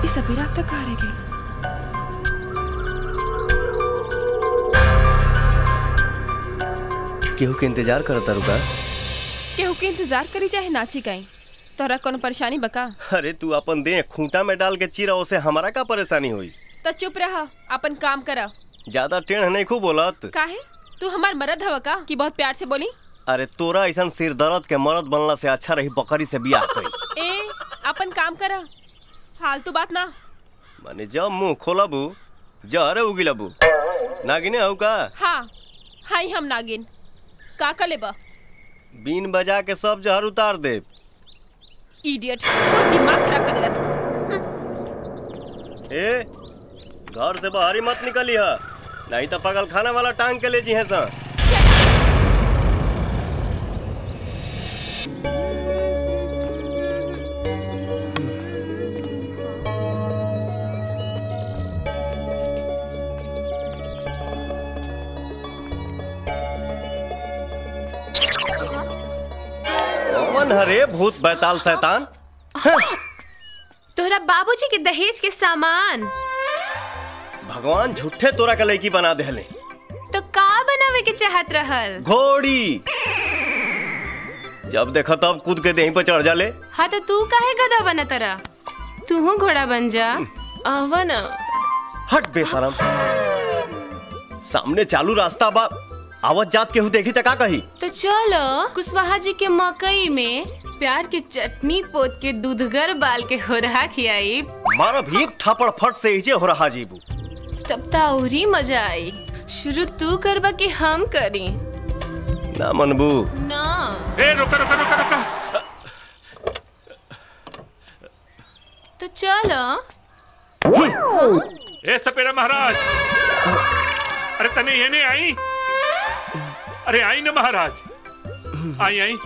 ये सपेरा अब तक कहाँ रह गई केहू के इंतजार करता रुका केहू के इंतजार करी चाहे नाची गई तोरा कोनो परेशानी बका अरे तू अपन दे खूंटा में डाल के चीरा उसे हमारा का परेशानी हुई तो चुप रहा अपन काम करा ज्यादा टेढ़ नहीं खूब बोलत काहे तू हमार मरद हवा का कि बहुत प्यार से बोली अरे तोरा ऐसा सिर दर्द के मरद बनला से अच्छा रही बकरी से बियाह कई ए अपन काम करा फालतू बात ना माने जब मुंह खोलबू जहरे उगिलबू नागिने हऊ का हाँ हाई हम नागिन का का लेबा बीन बजा के सब जहर उतार दे इडियट दिमाग खराब कर देला ए घर से बाहर ही मत निकली है नहीं तो पगल खाना वाला टांग के ले जी है सा कौन हरे भूत बैताल शैतान तोहरा बाबूजी के दहेज के सामान भगवान झूठे तोरा के लड़की बना देले तो का बनावे के चाहत रहल घोड़ी जब देखो तब कूद के देही पर चढ़ जाले हाँ तो तू काहे गधा बना तरा तू घोड़ा बन जा आवा ना हट बेशरम सामने चालू रास्ता बा आवत जात केहू देखी त का कही तो चलो कुशवाहा जी के मकई में प्यार की चटनी पोत के दूधगर बाल के हो रहा खियाई मारा भी एक थापड़ फट से इजे हो रहा जीबू तब ता औरी मजा आई शुरू तू करबा कि हम करी ना मनबू ना ए रुका रुका रुका रुका तो चलो ए सपेरा महाराज अरे तने ये नहीं आई अरे आई ना महाराज आई आई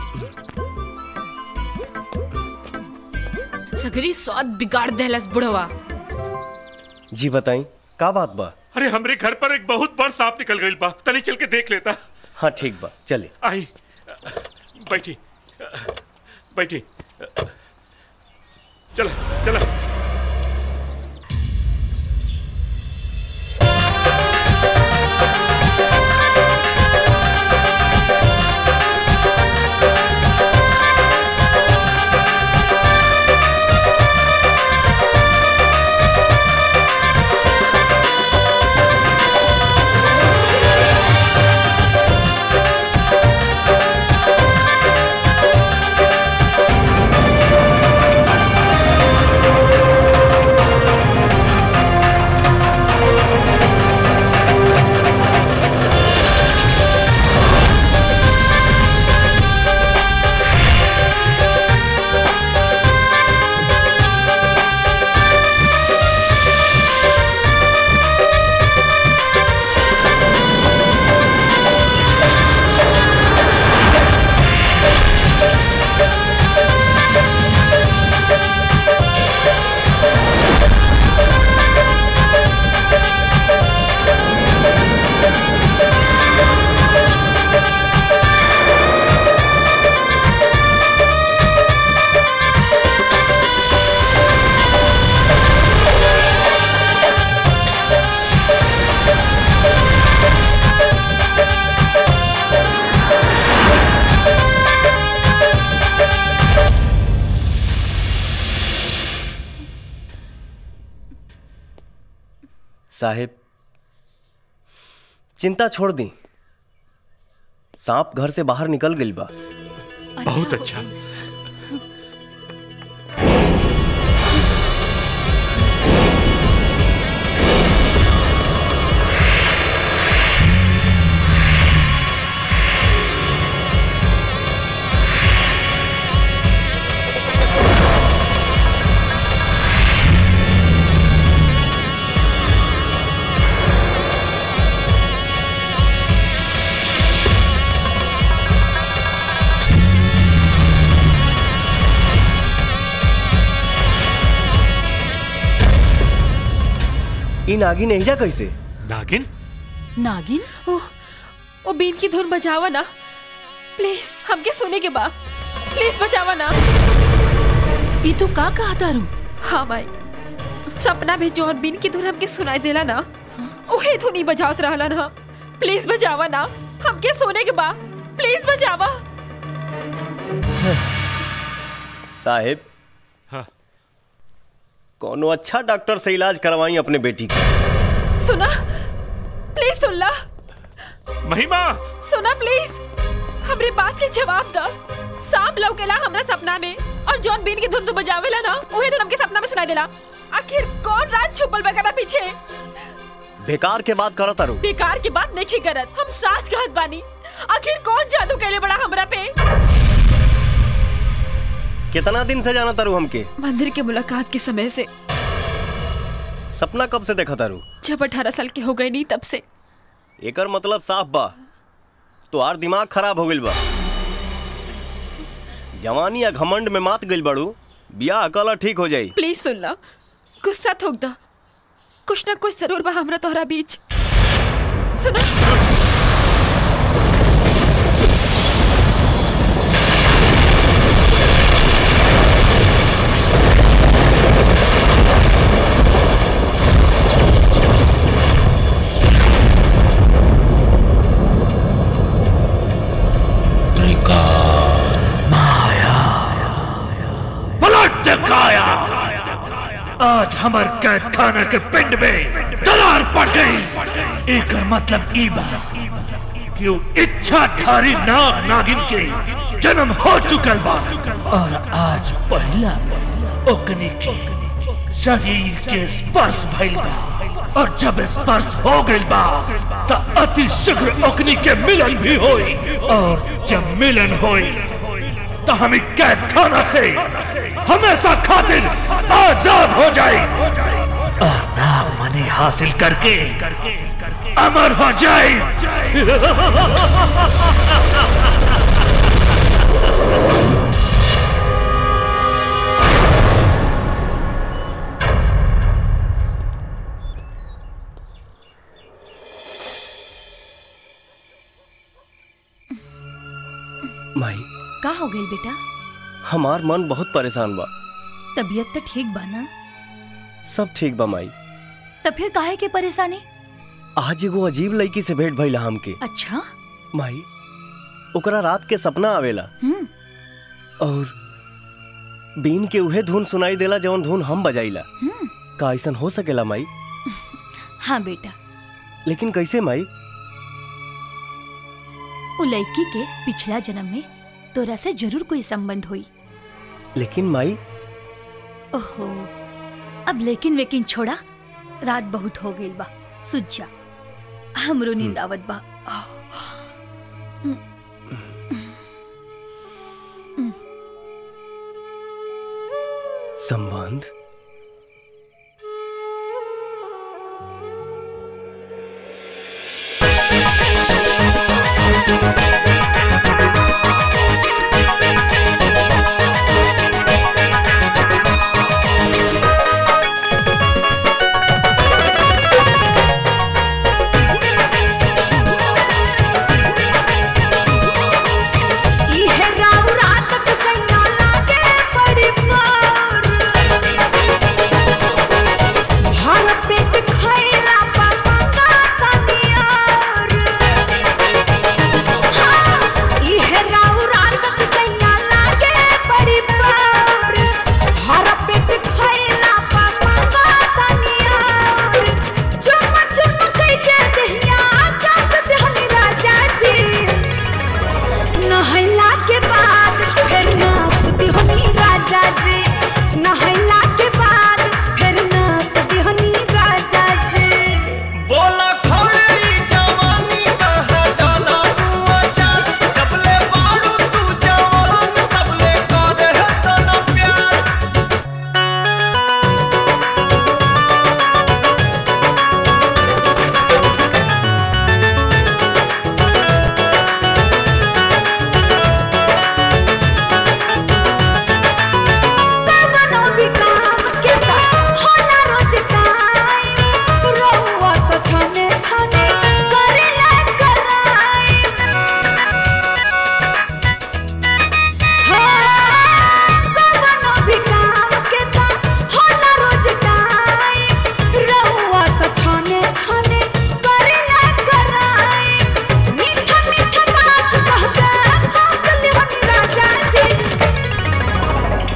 सगरी स्वाद बिगाड़ देहलस बुढ़वा जी बताई का बात बा अरे हमरे घर पर एक बहुत बड़ सांप निकल गई बा तनी चल के देख लेता हाँ ठीक बा चले आई बैठी बैठी चला चला साहेब चिंता छोड़ दी सांप घर से बाहर निकल गई बा बहुत अच्छा इन नागिन एजा कैसे नागिन नागिन ओ ओ बीन की धुन बजावा ना प्लीज हमके सोने के बा प्लीज बचावा ना ई तू का कहा तारू हाँ भाई सपना में जौन बीन की धुन हमके सुनाई देला ना ओहे धुन ही बजावत रहला ना प्लीज बजावा ना हमके सोने के बा प्लीज बजावा साहेब हाँ। कोनो अच्छा डॉक्टर से इलाज करवाई अपने बेटी का सुना प्लीज सुन ला महिमा सुना प्लीज हमरे बात के जवाब दा सांप लौकेला हमरा सपना में और जॉन बीन की धुन तू बजावेला ना ओहे धुन हमके सपना में सुनाई देला आखिर कौन रात छुपल बकरा पीछे बेकार के बात करत तारू बेकार की बात नहीं करत हम साच कहत बानी आखिर कौन जादू कैले बड़ा हमरा पे कितना दिन से जाना तारू हमके मंदिर के मुलाकात के समय से सपना कब से देखा तारू जब अठारह साल के हो गए नहीं तब से एकर मतलब साफ बा तोहार दिमाग खराब हो गइल बा जवानी या घमंड में मात गइल बाड़ू बियाह अकला ठीक हो जाई प्लीज सुन ला गुस्सा थोक दा कुछ ना कुछ जरूर बा हमरा तोहरा बीच सुनो पलट दिखाया आज हमर कैद खाना के पिंड में दरार पड़ गई एकर मतलब ई बा कि उ इच्छाधारी नाग नागिन के जन्म हो चुकल बा और आज पहला ओकनी के शरीर के स्पर्श भइल बा और जब स्पर्श हो गइल बा त अति शीघ्र ओकनी के मिलन भी होई और जब मिलन होई तो हम कैद खाना से हमेशा खातिर आजाद हो जाए और नाम मनी हासिल करके अमर हो जाए माई का हो गई बेटा हमार मन बहुत परेशान बा तबीयत तो ठीक बा ना सब ठीक बा माई तो फिर काहे के परेशानी आज एगो अजीब लड़की से भेंट भइला हमके अच्छा माई ओकरा रात के सपना आवेला हम्म और बीन के उहे धुन सुनाई देला जवन धुन हम बजाइला हम्म का ऐसन हो सकेला माई हाँ बेटा लेकिन कैसे माई वो लड़की के पिछला जन्म में तोरा से जरूर कोई संबंध हुई लेकिन माई ओहो अब लेकिन वेकिन छोड़ा रात बहुत हो गई बा सुझ जा हमरो नींद आवत बा संबंध इहे राव रात के सैया लागे बड़ी मार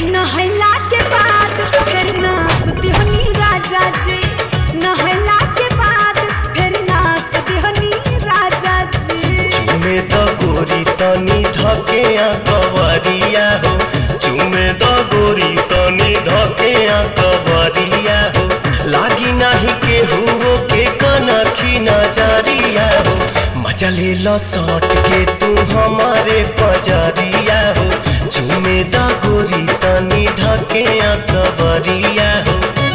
नहला के बाद फिर नाच दिहनी राजा जी नहला के बाद फिर नाच दिहनी राजा जी चुमे द गोरी तनी धके कवरिया हो चुमे द गोरी तनी धके कवरिया हो लागी नाही के हुओ के कनखी नजरिया हो मजा ले लो सट के तू हमारे पजरिया हो चुमे द गोरी तनी धके कवरिया हो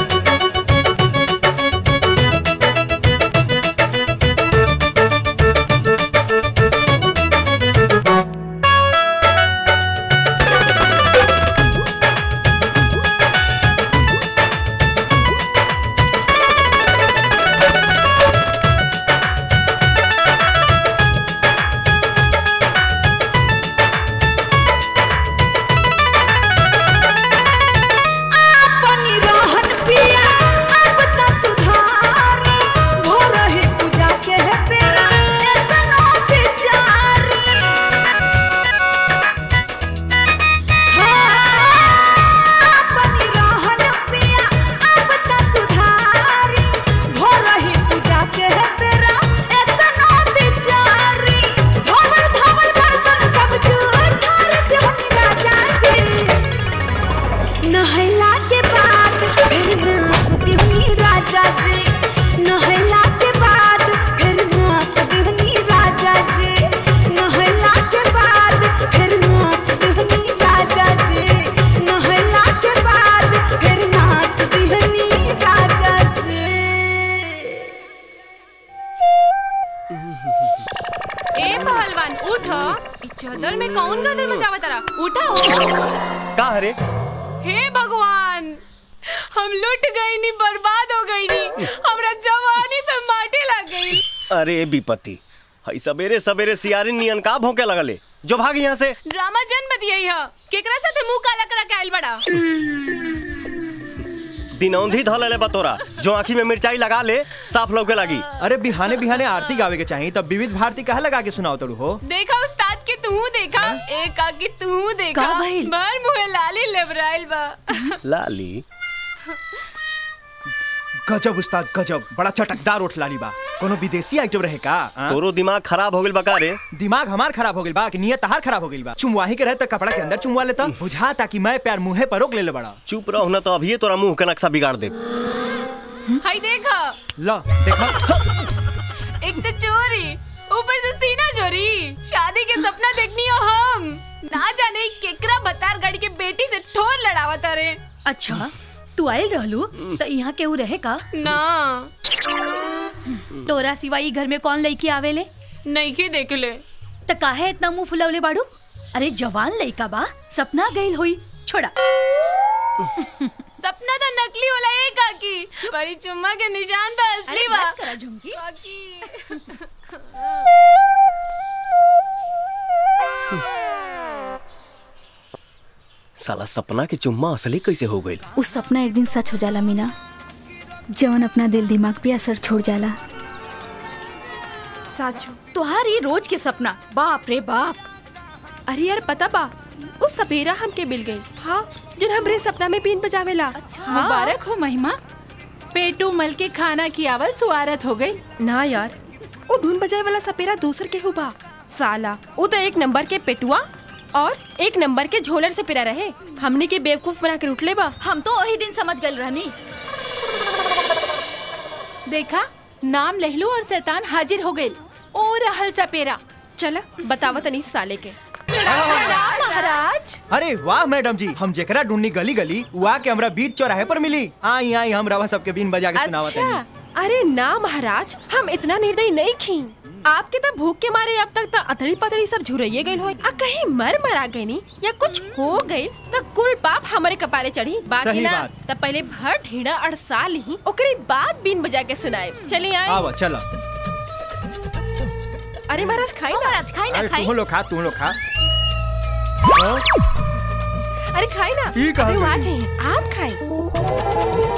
अपनी रहन पिया अब त सुधार भोर ही पूजा के है पेरा एतना बेचारी हाँ, अपनी रहन पिया अब त सुधारी भोर ही पूजा के है पेरा एतना बेचारी धवल धवल बर्तन सब जूठार देहनी राजा जी नहला के बाद फिर नाचती हुई राजा जी नहला के बाद फिर नाचती हुई राजा जी नहला के बाद फिर नाचती हुई राजा जी नहला के बाद फिर नाचती हुई राजा जी ए पहलवान उठ ई चदर में कौन गदर बजावा तारा उठा का हरे हे भगवान हम लुट गई नी बर्बाद हो गई नी हमरा जवानी पे माटी लग गई अरे विपत्ति हई सवेरे सवेरे सियारी नियन का भौंके लगले जो भाग यहाँ से ड्रामा जन बतियाई ह केकरा साथे मुंह काला करा के आइल बड़ा दिनौंधी धल ले बतोरा जो आँखी में मिर्चाई लगा ले साफ लौके लगी अरे बिहाने बिहाने आरती गावे के चाहिए तब विविध भारती कहा लगा के सुनाओ तड़ू हो देखा उस्ताद के तू देखा ए काकी तू देखा का भइल? भर मुहे लाली लेबराइल बा लाली गजब उस्ताद गजब बड़ा चटकदार उठ लाली बा कोनो विदेशी आइटम रहे का आ? तोरो दिमाग खराब हो गइल बका रे दिमाग हमार खराब हो गइल बा कि नियत तहार खराब हो गइल बा चुमवाही के रहे त कपड़ा के अंदर चुमवा लेता बुझा ताकि मैं प्यार मुंहे पर रोक ले ले बड़ा चुप रहो न तो अभी तोरा मुंह के नक्शा बिगाड़ दे हाय देखा लो देखा एक तो चोरी ऊपर से सीना चोरी शादी के सपना देखनी हो हम ना जाने केकरा बतार गाड़ी के बेटी से ठोर लड़ावा तारे अच्छा तू आयल रहलू तो यहाँ केहू रहे का ना तोरा सिवाई घर में कौन लड़की आवेले नहीं के देख ले त काहे इतना मुंह फुलवले बाड़ू अरे जवान लड़का बा सपना गइल होई छोड़ा सपना तो नकली होला ए काकी बड़ी चुम्मा के निशान तो असली अरे बा बस करा झुमकी काकी साला सपना के चुम्मा असली कैसे हो गइल उस सपना एक दिन सच हो जाला मीना जवन अपना दिल दिमाग पे असर छोड़ जाला साचो तोहार ये रोज के सपना बाप रे बाप अरे यार पता बा वो सपेरा हमके मिल गई हाँ जिन हमरे सपना में बीन बजावेला अच्छा मुबारक हो महिमा पेटू मल के खाना की आवल सुआरत हो गई ना यार वो धुन बजाए वाला सपेरा दूसर के हुबा साला वो तो एक नंबर के पेटुआ और एक नंबर के झोलर से पिरा रहे हमने के बेवकूफ बना के उठले बा हम तो वही दिन समझ गए रहनी देखा नाम लहलू और शैतान हाजिर हो गए ओ रहल सपेरा चला बतावा तनी साले के महाराज अरे वाह मैडम जी हम जेकरा ढूंढनी गली गली वहाँ के हमरा बीच चौराहे पर मिली आई आई हम रवा सबके बीन बजा के सुनावत अच्छा हनी अरे ना महाराज हम इतना निर्दयी नहीं खी आपके तो भूख के मारे अब तक तो अथड़ी पथड़ी सब झुरैये गइल होई आ कहीं मर मरा गई नी या कुछ हो गई तो कुल पाप हमारे कपारे चढ़ी बाकी सही ना बात। तब पहले भर ढीड़ा अड़सा ली ओकरे बाद बीन बजा के सुनाए चलिए आए आवा चला अरे महाराज खाई ना महाराज खाई ना अरे खाई तुम लोग खा तुम लोग खा अरे खाई ना ई कहाँ अरे वो आ गई? जाइए आप खाएं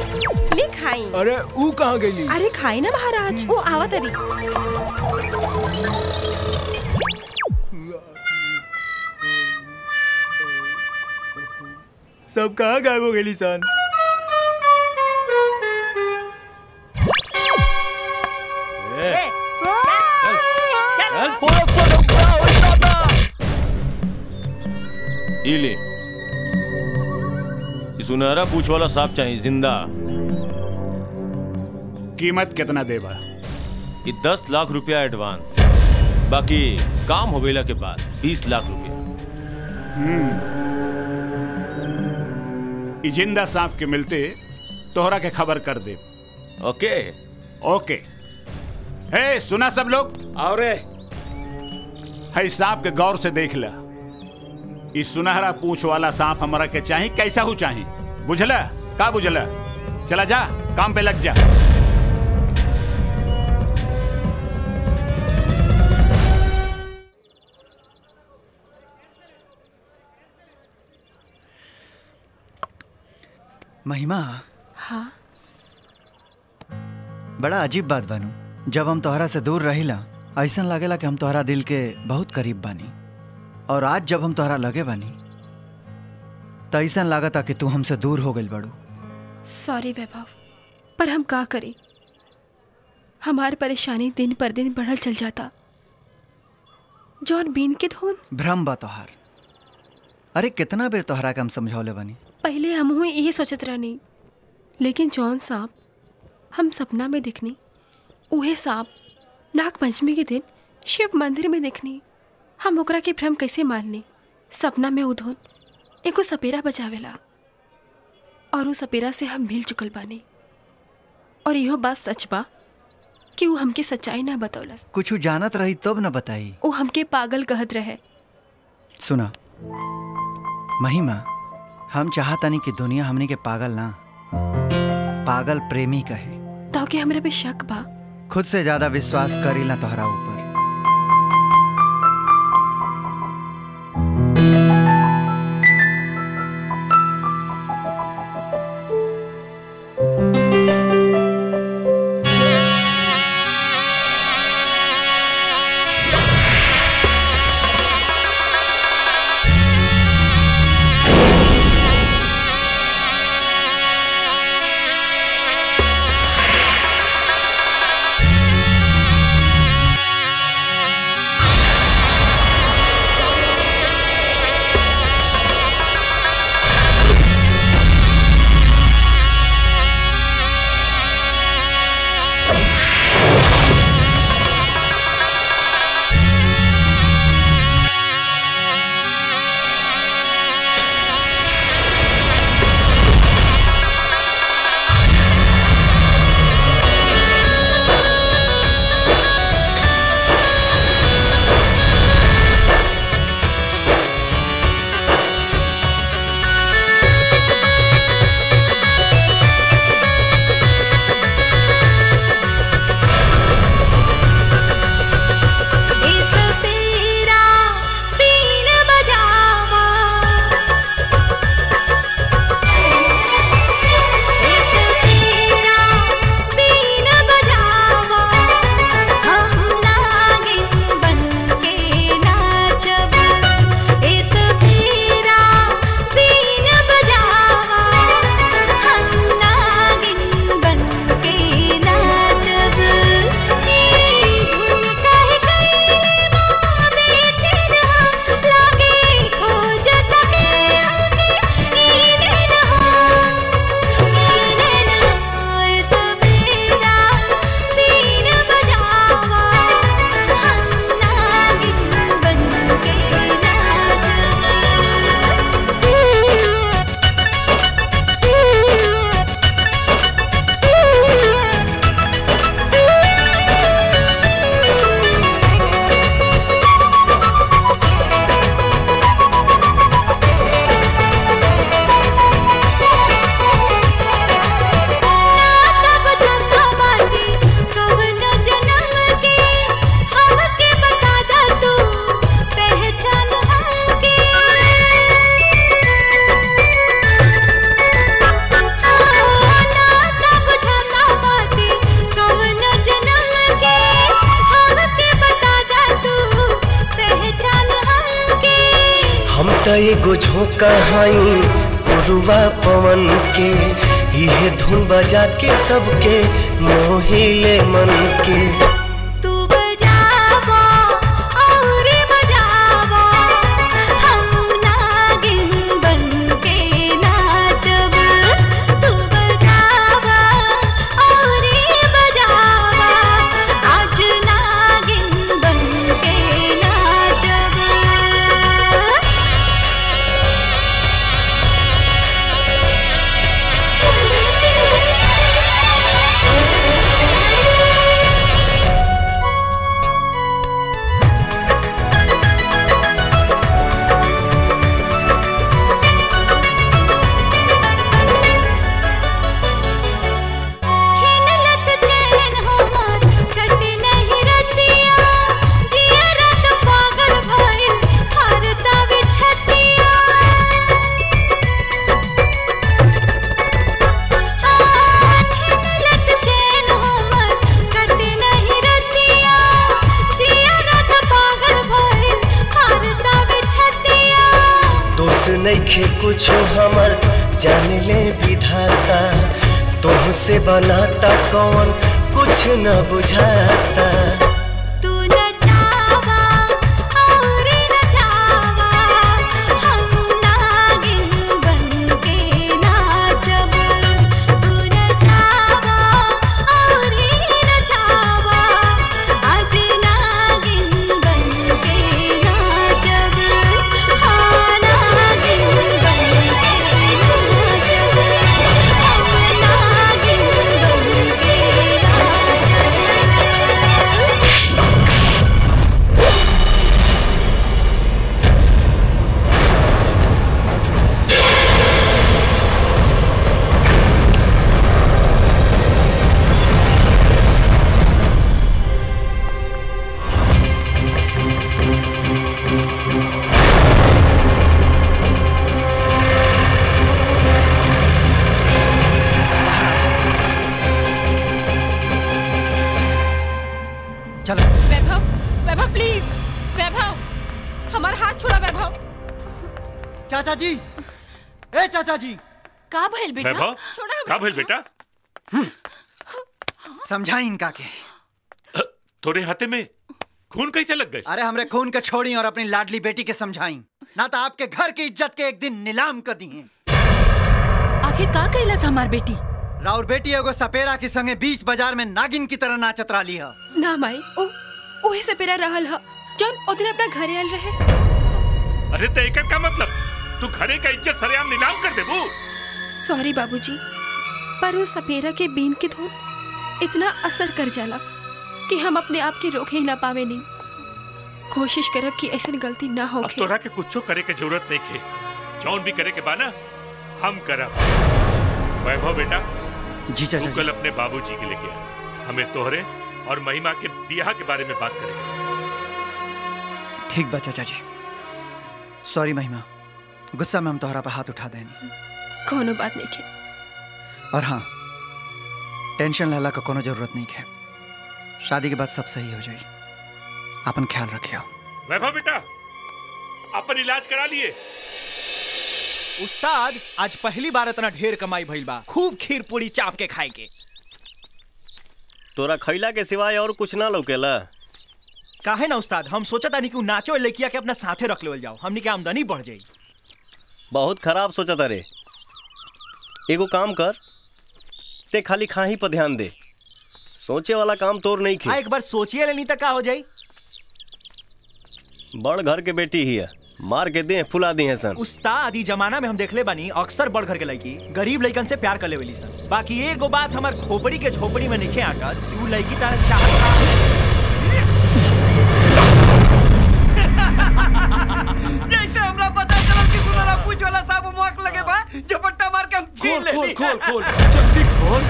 ले खाई अरे ऊ कहाँ गई अरे खाई ना महाराज वो आवत अरी सब कहाँ गायब हो गई सन ई ले ई सुनहरा पूछ वाला सांप चाहिए जिंदा कीमत कितना देबा ये दस लाख रुपया एडवांस बाकी काम हो गईला के बाद बीस लाख रुपया ई जिंदा सांप के मिलते तोहरा के खबर कर दे ओके ओके हे सुना सब लोग और है सांप के गौर से देख ला ई सुनहरा पूछ वाला सांप हमारा के चाही कैसा हो चाही बुझला का बुझला चला जा काम पे लग जा महिमा हाँ बड़ा अजीब बात बानू जब हम तोहरा से दूर रहिला ऐसा लागेला कि हम तोहरा दिल के बहुत करीब बानी और आज जब हम तोहरा लगे बानी तो ऐसा लागता कि तू हमसे दूर हो गई बड़ू सॉरी वैभव पर हम का करें हमार परेशानी दिन पर दिन बढ़ल चल जाता जौन बीन के धुन भ्रम बा तोहार अरे कितना बेर तोहरा के हम समझौले बानी पहले हम हुए यही सोचत रहनी लेकिन जौन सांप हम सपना में दिखनी उहे सांप नाग पंचमी के दिन शिव मंदिर में देखनी हम ओकरा के भ्रम कैसे माननी सपना में उधोन एगो सपेरा बचावेला और उ सपेरा से हम मिल चुकल बानी और इहो बात सच बा कि वो हमके सच्चाई ना बतौलस कुछ जानत रही तब न बताई वो हमके पागल कहत रहे सुना महिमा हम चाहतानी कि दुनिया हमनी के पागल ना पागल प्रेमी कहे तो के हमरा पे शक बा खुद से ज्यादा विश्वास करी ना तोहरा ऊपर इस पीरा बीन बजावा इस पीरा बीन बजावा हम नागिन बनके नाचब इस पीरा बीन बजावा हम नागिन बनके नाचब ई धुन कह तब जाता बानी कवन जन्म के हमके बता दा तू पहचान हमके ना तब जाता बानी कवन जन्म के हमके बता दा तू पहचान हमके हम त एगो झोंका हई पुरुआ पवन के इहे धुन बजा के सबके मोहिले मन के तू बजावो और बजावो हम नागिन बन के नाचब तू बजावो और बजावो आज नागिन बन के नाचब छीनलस चैन हमार कटे नहीं रतिया जिया रात पागल भइल हरता बिछतिया छीनलस चैन हमार कटे नहीं रतिया जिया रात पागल भइल हरता बिछतिया दोष नइखे कुछो हमर जान ले विधाता तुमसे बनाता कौन कुछ न बुझाता तू न जावा और न जावा हम नागिन बन के नाचब तू न जावा और न जावा आज नागिन बन के नाचब हाँ नागिन बन के नाचब हम नागिन बन के चलो वैभव वैभव प्लीज वैभव हमारा हाथ छोड़ा वैभव चाचा जी ए चाचा जी का भइल बेटा वैभव का भइल बेटा समझाई इनका के तोरे हाथे में खून कैसे लग गए अरे हमरे खून के छोड़ी और अपनी लाडली बेटी के समझाई ना तो आपके घर की इज्जत के एक दिन नीलाम कर दी है आखिर का कैलस हमार बेटी राउर बेटी एगो सपेरा के संगे बीच बाजार में नागिन की तरह नाचत रही है ना माई ओ ओहे से पेरा रहल ह जौन ओदिन अपना घरे आयल रहे अरे तो एकर का मतलब तू घरे का इज्जत सरेआम नीलाम कर देबू सॉरी बाबूजी पर उस सपेरा के बीन की धुन इतना असर कर जाला कि हम अपने आप के रोक ही ना पावे नहीं कोशिश करब कि ऐसी गलती ना हो अब तोरा के कुछो करे के जरूरत नहीं खे जौन भी करे के बाना हम करब वैभव बेटा जी चाचा तू कल अपने बाबूजी के लेके आ हमें तोहरे और महिमा के बियाह के बारे में बात करेंगे ठीक बा चाचा जी सॉरी महिमा गुस्सा में हम तोहरा पे हाथ उठा देनी कोनो बात नहीं खे और हाँ टेंशन लेला का कोनो जरूरत नहीं है शादी के बाद सब सही हो जाई अपन ख्याल रखियो वैभव बेटा अपन इलाज करा लिए उस्ताद आज पहली बार इतना ढेर कमाई भइल बा खूब खीर पूरी चाप के खाए के तोरा खैला के सिवाय और कुछ ना लौकेला काहे ना उस्ताद हम सोचा था कि उ नाचो लड़किया के अपना साथे रख लेवल जाओ हमनी के आमदनी बढ़ जाई बहुत खराब सोचा तारे एगो काम कर ते खाली खाही पर ध्यान दे सोचे वाला काम तोर नहीं हाँ खे एक बार सोचिए लेनी तक का हो जाई बड़ घर के बेटी ही है मार के दे फुला दी है सन उस्ताद ई जमाना में हम देखले बानी अक्सर बड़ घर के लड़की गरीब लड़कन से प्यार कर लेवेली सन बाकी एगो बात हमार खोपड़ी के झोपड़ी में निखे आकर कि उ लड़की तारा चाहत जैसे हमरा पता चला कि गुलारा पूछ वाला साहब मुआक लगे बा झपट्टा मार के हम छीन ले खोल खोल खोल जल्दी खोल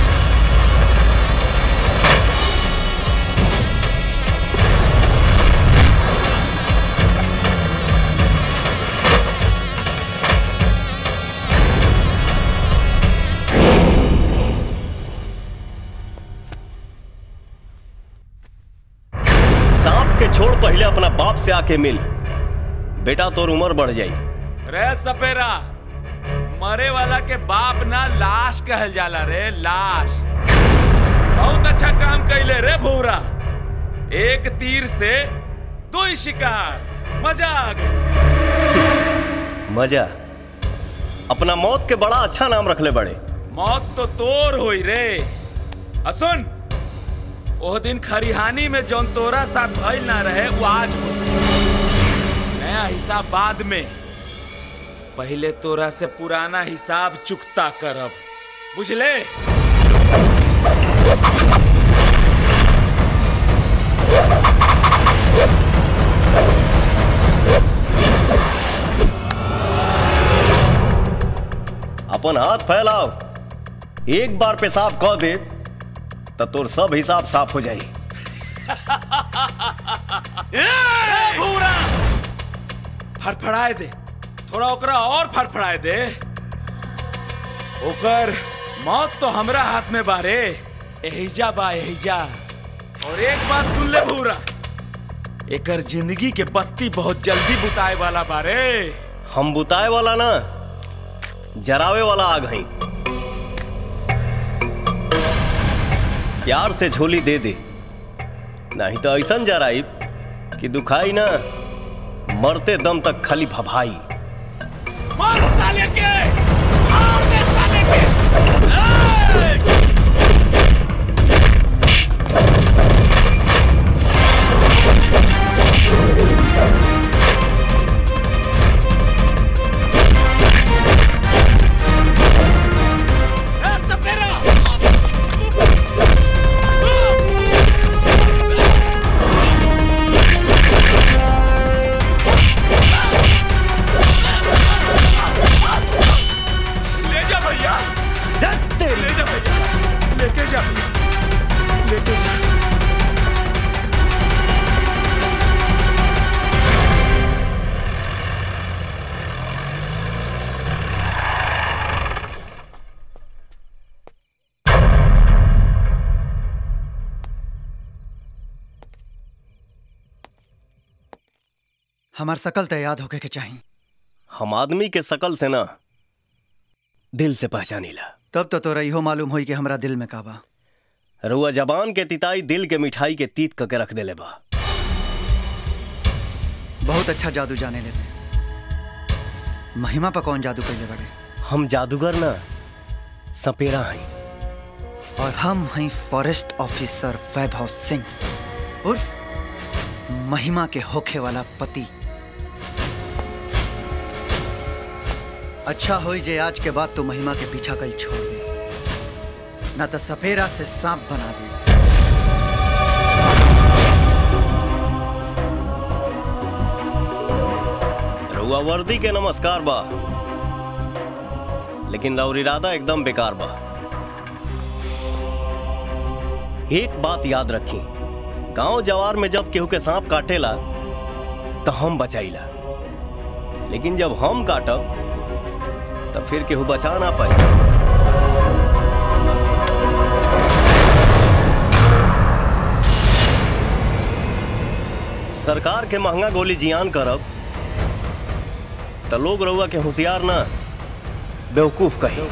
सांप के छोड़ पहले अपना बाप से आके मिल बेटा तोर उम्र बढ़ जाई रे सपेरा मरे वाला के बाप ना लाश कहल जाला रे लाश बहुत अच्छा काम कैले रे भूरा एक तीर से दो ही शिकार मजा आ गई मजा अपना मौत के बड़ा अच्छा नाम रखले बड़े मौत तो तोर होई रे असुन ओह दिन खरिहानी में जौन तोरा साथ भइल ना रहे वो आज हो नया हिसाब बाद में पहले तोरा से पुराना हिसाब चुकता करब बुझले अपन हाथ फैलाओ एक बार पेशाब कह दे तो तोर सब हिसाब साफ हो जाई ए, भूरा फड़फड़ाए दे थोड़ा ओकरा और फड़फड़ाए दे ओकर मौत तो हमरा हाथ में बारे एहिजा बा एहिजा और एक बात सुन ले भूरा एकर जिंदगी के बत्ती बहुत जल्दी बुताए वाला बारे हम बुताए वाला ना जरावे वाला आग हई प्यार से झोली दे दे नहीं तो ऐसा जराई कि दुखाई ना मरते दम तक खाली भभाई मार साले के मार दे साले के ले जा भैया ले जा भैया लेके जा लेके जा हमार सकल तो याद होके के चाहिए हम आदमी के शकल से ना दिल से पहचानीला तब तो तोरा इहो मालूम होई कि हमरा दिल में का बा रुआ जबान के तिताई दिल के मिठाई के तीत करके रख देले बा बहुत अच्छा जादू जाने लेते महिमा पर कौन जादू कैले बड़े हम जादूगर ना सपेरा हई और हम हैं फॉरेस्ट ऑफिसर वैभव सिंह उर्फ महिमा के होखे वाला पति अच्छा होई जे आज के बाद तू महिमा के पीछा कल छोड़ दे ना तो सपेरा से सांप बना दे रुआ वर्दी के नमस्कार बा लेकिन लौर इरादा एकदम बेकार बा एक बात याद रखी गांव जवार में जब केहू के सांप काटेला तो हम बचाईला लेकिन जब हम काटब तो फिर केहू बचा ना पाई सरकार के महंगा गोली जियान करब तो लोग रउआ के होशियार ना बेवकूफ कही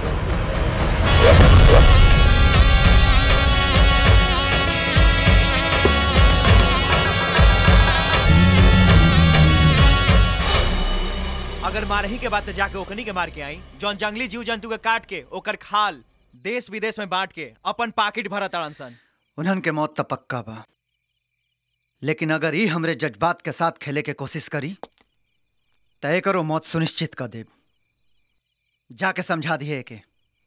अगर मारही के बाद तो जाके ओखनी के मार के आई जौन जंगली जीव जंतु के काट के ओकर खाल देश विदेश में बांट के अपन पाकिट भरत अड़न सन उन्हन के मौत तो पक्का बा लेकिन अगर ई हमरे जज्बात के साथ खेले के कोशिश करी तय करो मौत सुनिश्चित कर दे जाके समझा दिए के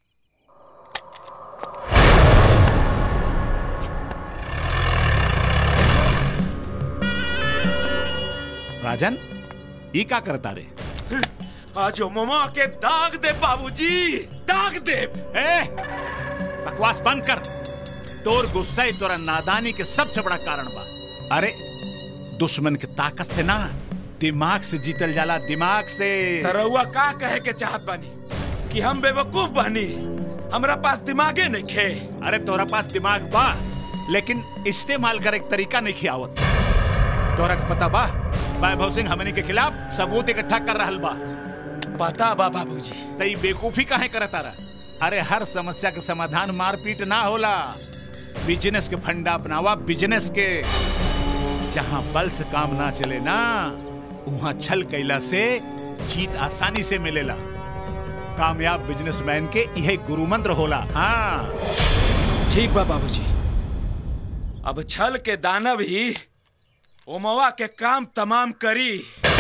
राजन ई का करता रे आज ममा के दाग दे बाबूजी दाग दे ए बकवास बंद कर तोर गुस्सा ही तोरा नादानी के सबसे बड़ा कारण बा अरे दुश्मन के ताकत से ना दिमाग से जीतल जाला दिमाग से तरौआ का कहे के चाहत बानी कि हम बेवकूफ बानी हमरा पास दिमागे नहीं खे अरे तोरा पास दिमाग बा लेकिन इस्तेमाल करे के तरीका नहीं खियावत तोरा के पता बा वैभव सिंह हमनी के खिलाफ सबूत इकट्ठा कर रहल बा पता बा बाबूजी तई बेकूफी काहे करत तारा अरे हर समस्या के समाधान मारपीट ना होला बिजनेस के फंडा अपनावा बिजनेस के जहाँ बल से काम ना चले ना वहाँ छल कैला से जीत आसानी से मिलेला कामयाब बिजनेसमैन के यह गुरु मंत्र होला हाँ ठीक बा बाबूजी अब छल के दानव ही ओमवा के काम तमाम करी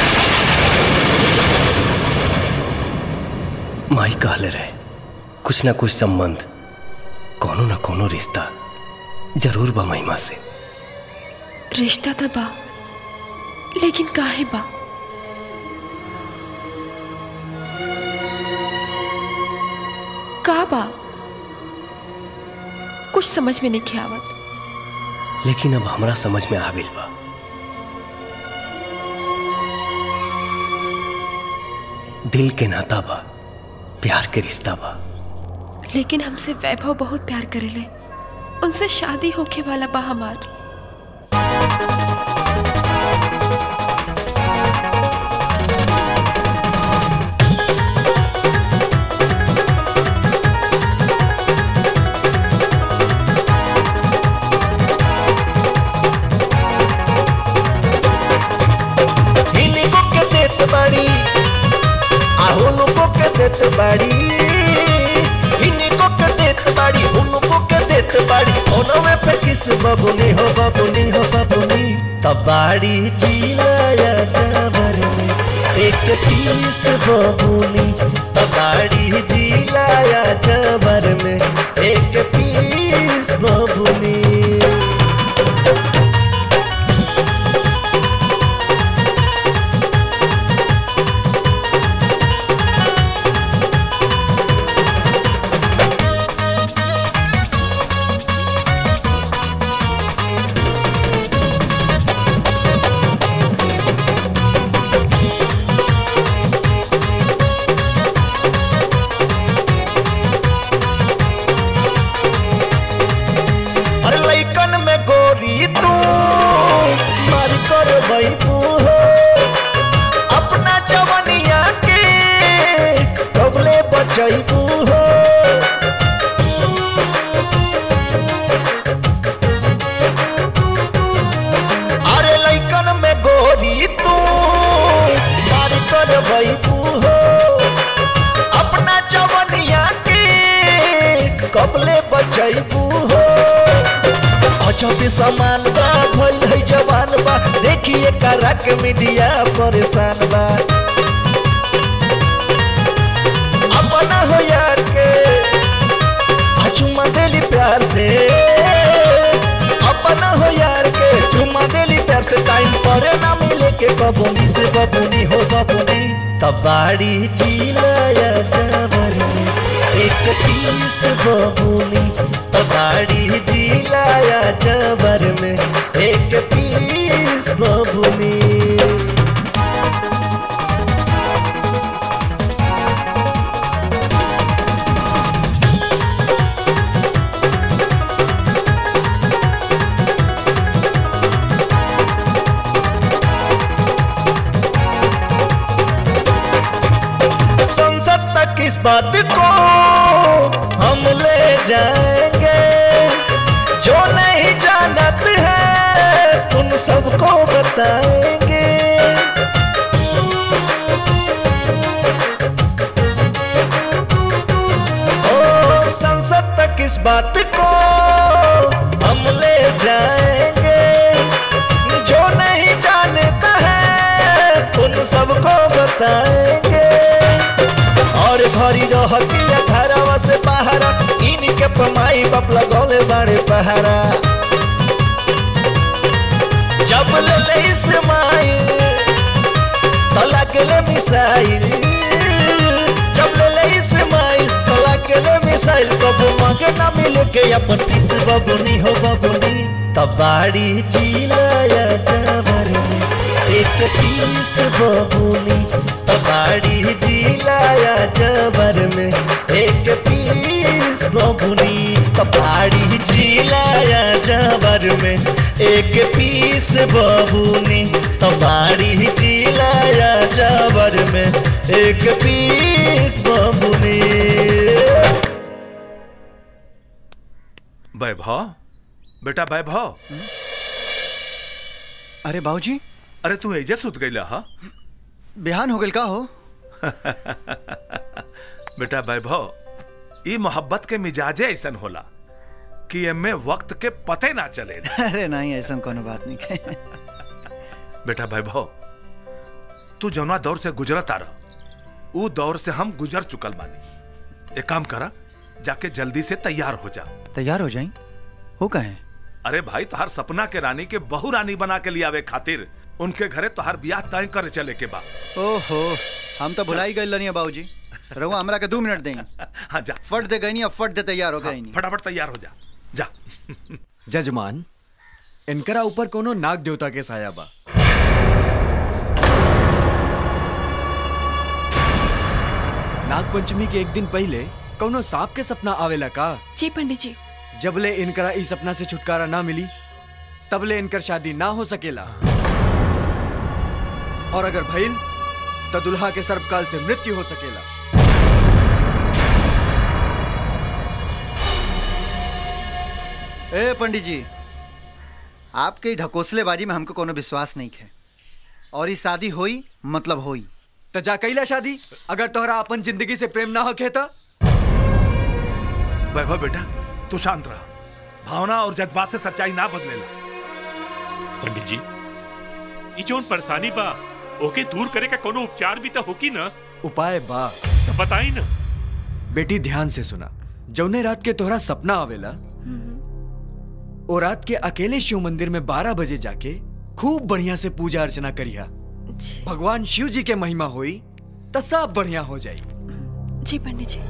माई कहले रहे कुछ ना कुछ संबंध कोनो ना कोनो रिश्ता जरूर बा महिमा से रिश्ता तो बा लेकिन काहे बा का बा कुछ समझ में नहीं आवत लेकिन अब हमरा समझ में आ गई बा दिल के नाता बा प्यार के रिश्ता बा लेकिन हमसे वैभव बहुत प्यार करेले उनसे शादी होके वाला बा हमार इनको के देत बाड़ी आहुनु को के देत बाड़ी इनको के देत बाड़ी उनको के देत बाड़ी ono में पे किस बबुनी हो बबुनी हो बबुनी तबाड़ी जिलाया जावर में एक किस बबुनी तबाड़ी जिलाया जावर में एक पीस बबुनी अरे लइकन में गोरी तू मार कर बैबू हो अपना जवनिया के कबले बचैबू हो अरे लइकन में गोरी तू मार कर बैबू हो अपना जवनिया के कबले बचैबू हो अजब समान बा भइल है जवान बा देखिए करा के मीडिया परेशान बा अपना हो यार के आ चुमा देली प्यार से अपना हो यार के चुमा देली प्यार से टाइम पर ना मिले के बबुनी से बबुनी हो बबुनी तबाड़ी जिलाया जावर में एक तीस बबुनी तबाड़ी जिलाया जावर में एक पीस बबुनी संसद तक इस बात को हम ले जाएंगे जो नहीं जानत है उन सबको बताएंगे ओ संसद तक इस बात को हम ले जाएंगे जो नहीं जानता है उन सबको बताएंगे और घरी रहती घरवा से पहारा इनके पमाई बाप लगौले बड़े पहारा जब ले ले इस्माइल तो लगले मिसाइल जब ले ले इस्माइल तो लगले मिसाइल कबू मांगे ना मिले के अपन तीस बबुनी हो बबुनी तबाड़ी जिलाया जावर में एक तीस बबुनी तबाड़ी जिलाया जावर में एक पीस बबुनी तबाड़ी जिलाया जावर में एक पीस बबुनी तबाड़ी जिलाया जावर में में एक पीस बबुनी वैभव बेटा वैभव अरे बाबूजी अरे तू एजे सुत गईला हा बिहान हो गल का हो बेटा वैभव ई मोहब्बत के मिजाजे ऐसन होला कि एमे वक्त के पते ना चले अरे नहीं ऐसा कोनो बात नहीं है बेटा वैभव तू जौना दौर से गुजरत आ रहा ऊ दौर से हम गुजर चुकल बानी एक काम करा जाके जल्दी से तैयार हो जा तैयार हो जाई हो कहे अरे भाई तोहार सपना के रानी के बहु रानी बना के लियावे खातिर उनके घरे तोहार ब्याह तय करे चले के बा ओहो हम तो भुलाई गए लनिया बाबूजी रहुआ हमरा के दो मिनट देंगे हाँ जा फट दे गई नहीं अब फट दे तैयार हो गई नहीं फटाफट तैयार हो जा जा जजमान इनकरा ऊपर कोनो नाग देवता के साया बा नाग पंचमी के एक दिन पहले कोनो सांप के सपना आवेला का जी पंडित जी जबले इनकरा इस सपना से छुटकारा ना मिली तबले इनकर शादी ना हो सकेला और अगर भइल तो दुल्हा के सर्वकाल से मृत्यु हो सकेला ए पंडित जी आपके ढकोसलेबाजी में हमको कोनो विश्वास नहीं है और ये शादी होई मतलब होई तो जा कैला शादी अगर तोहरा अपन जिंदगी से प्रेम ना होखे तो वैभव बेटा तू शांत रहा भावना और जज्बात से सच्चाई ना बदलेला पंडित जी ई जोन परेशानी बा ओके दूर करे का कोनो उपचार भी तो होकी ना उपाय बा तो बताई ना बेटी ध्यान से सुना जौने रात के तोहरा सपना आवेला ओ रात के अकेले शिव मंदिर में बारह बजे जाके खूब बढ़िया से पूजा अर्चना करिया भगवान शिव जी के महिमा हुई तो सब बढ़िया हो जाई जी पंडित जी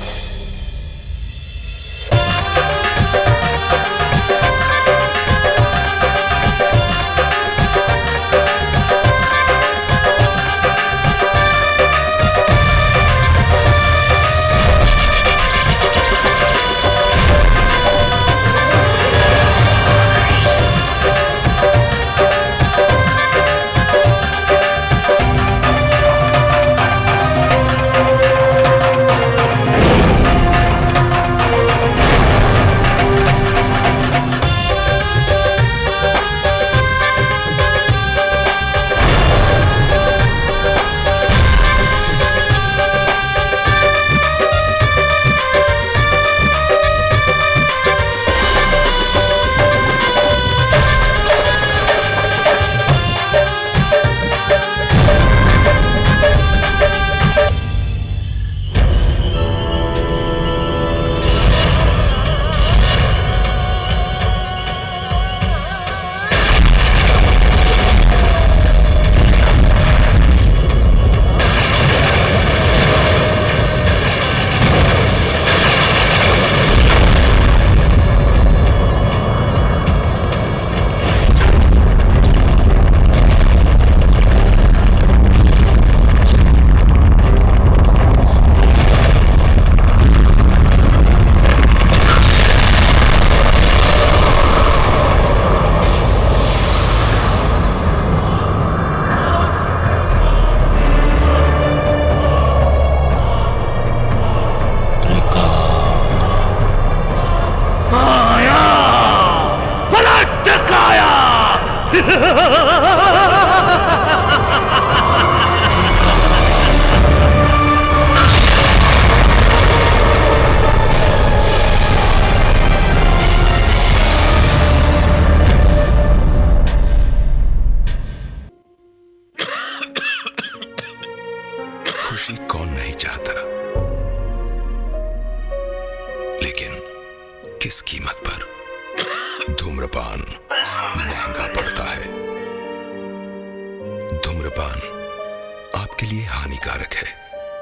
माया पलट काया खुशी कौन नहीं चाहता लेकिन किस कीमत पर धूम्रपान महंगा पड़ता है धूम्रपान आपके लिए हानिकारक है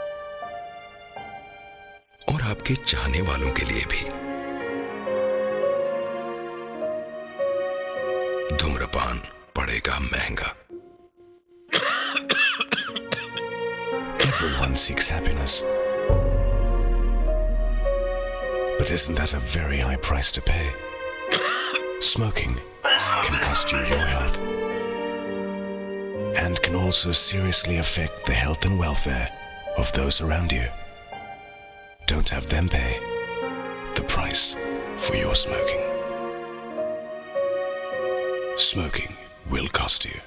और आपके चाहने वालों के लिए भी धूम्रपान पड़ेगा महंगा Everyone seeks happiness. But isn't that a very high price to pay? Smoking can cost you your health. and can also seriously affect the health and welfare of those around you. Don't have them pay the price for your smoking. Smoking will cost you.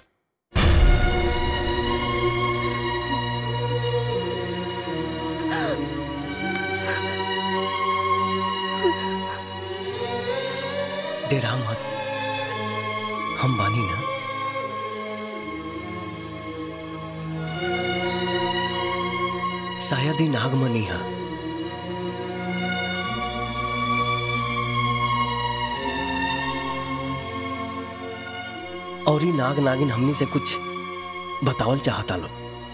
डेरा मत हम बानी ना शायद ही नागमनी है और ही नाग नागिन हमनी से कुछ बतावल चाहता लो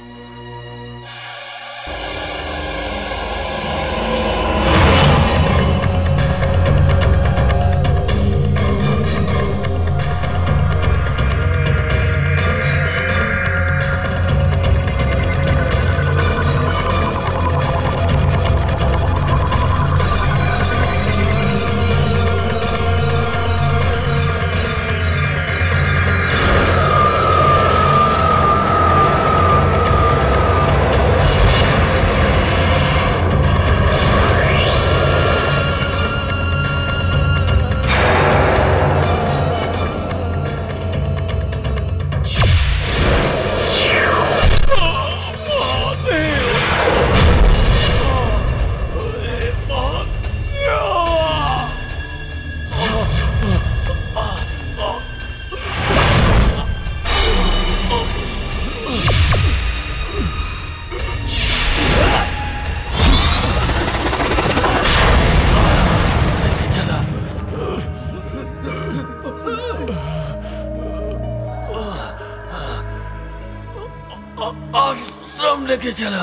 आश्रम लेके चला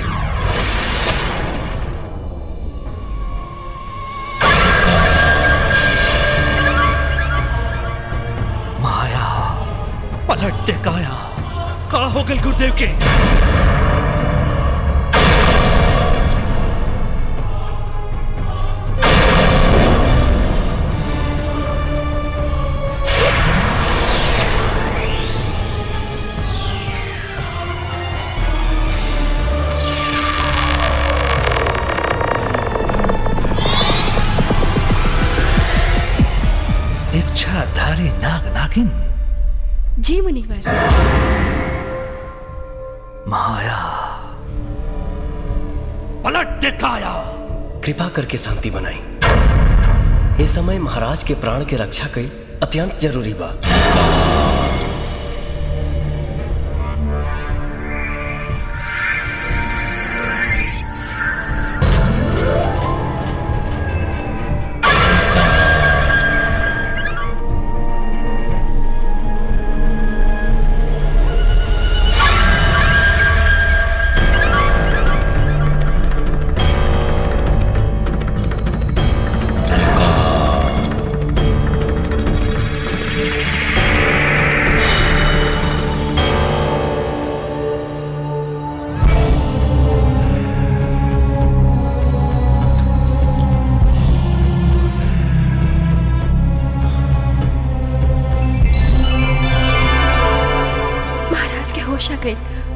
माया पलट दे काया का हो गल गुरुदेव के इच्छाधारी नाग नागिन जी मुनिवर माया पलट दे काया कृपा करके शांति बनाई ये समय महाराज के प्राण के रक्षा कई अत्यंत जरूरी बा महाराज के होश आ गई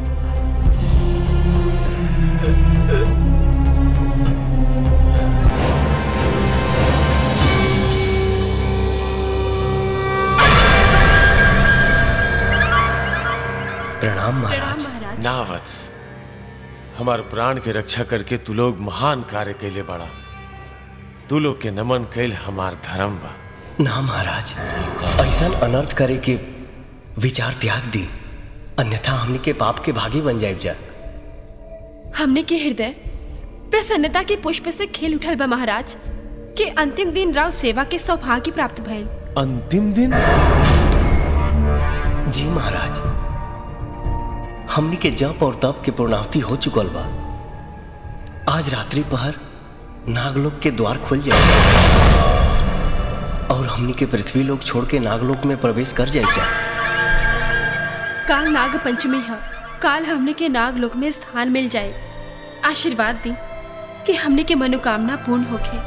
प्रणाम महाराज ना वत्स हमार प्राण के रक्षा करके तू लोग महान कार्य कैले बड़ा तू लोग के नमन कैल हमार धर्म बा ना महाराज ऐसा अनर्थ करे के विचार त्याग दी अन्यथा हमनी के पाप के भागी बन जाए जा हमने के हृदय प्रसन्नता के पुष्प से खेल उठल बा महाराज के अंतिम दिन राव सेवा के सौभाग्य प्राप्त भइल अंतिम दिन जी महाराज हमनी के जप और तप के पूर्णाहुति हो चुकल बा आज रात्रि पहर नागलोक के द्वार खुल जाए और हमनी के पृथ्वी लोक छोड़ के नागलोक में प्रवेश कर जाए जा काल नाग पंचमी है काल हमने के नाग लोक में स्थान मिल जाए आशीर्वाद दी कि हमने के मनोकामना पूर्ण होके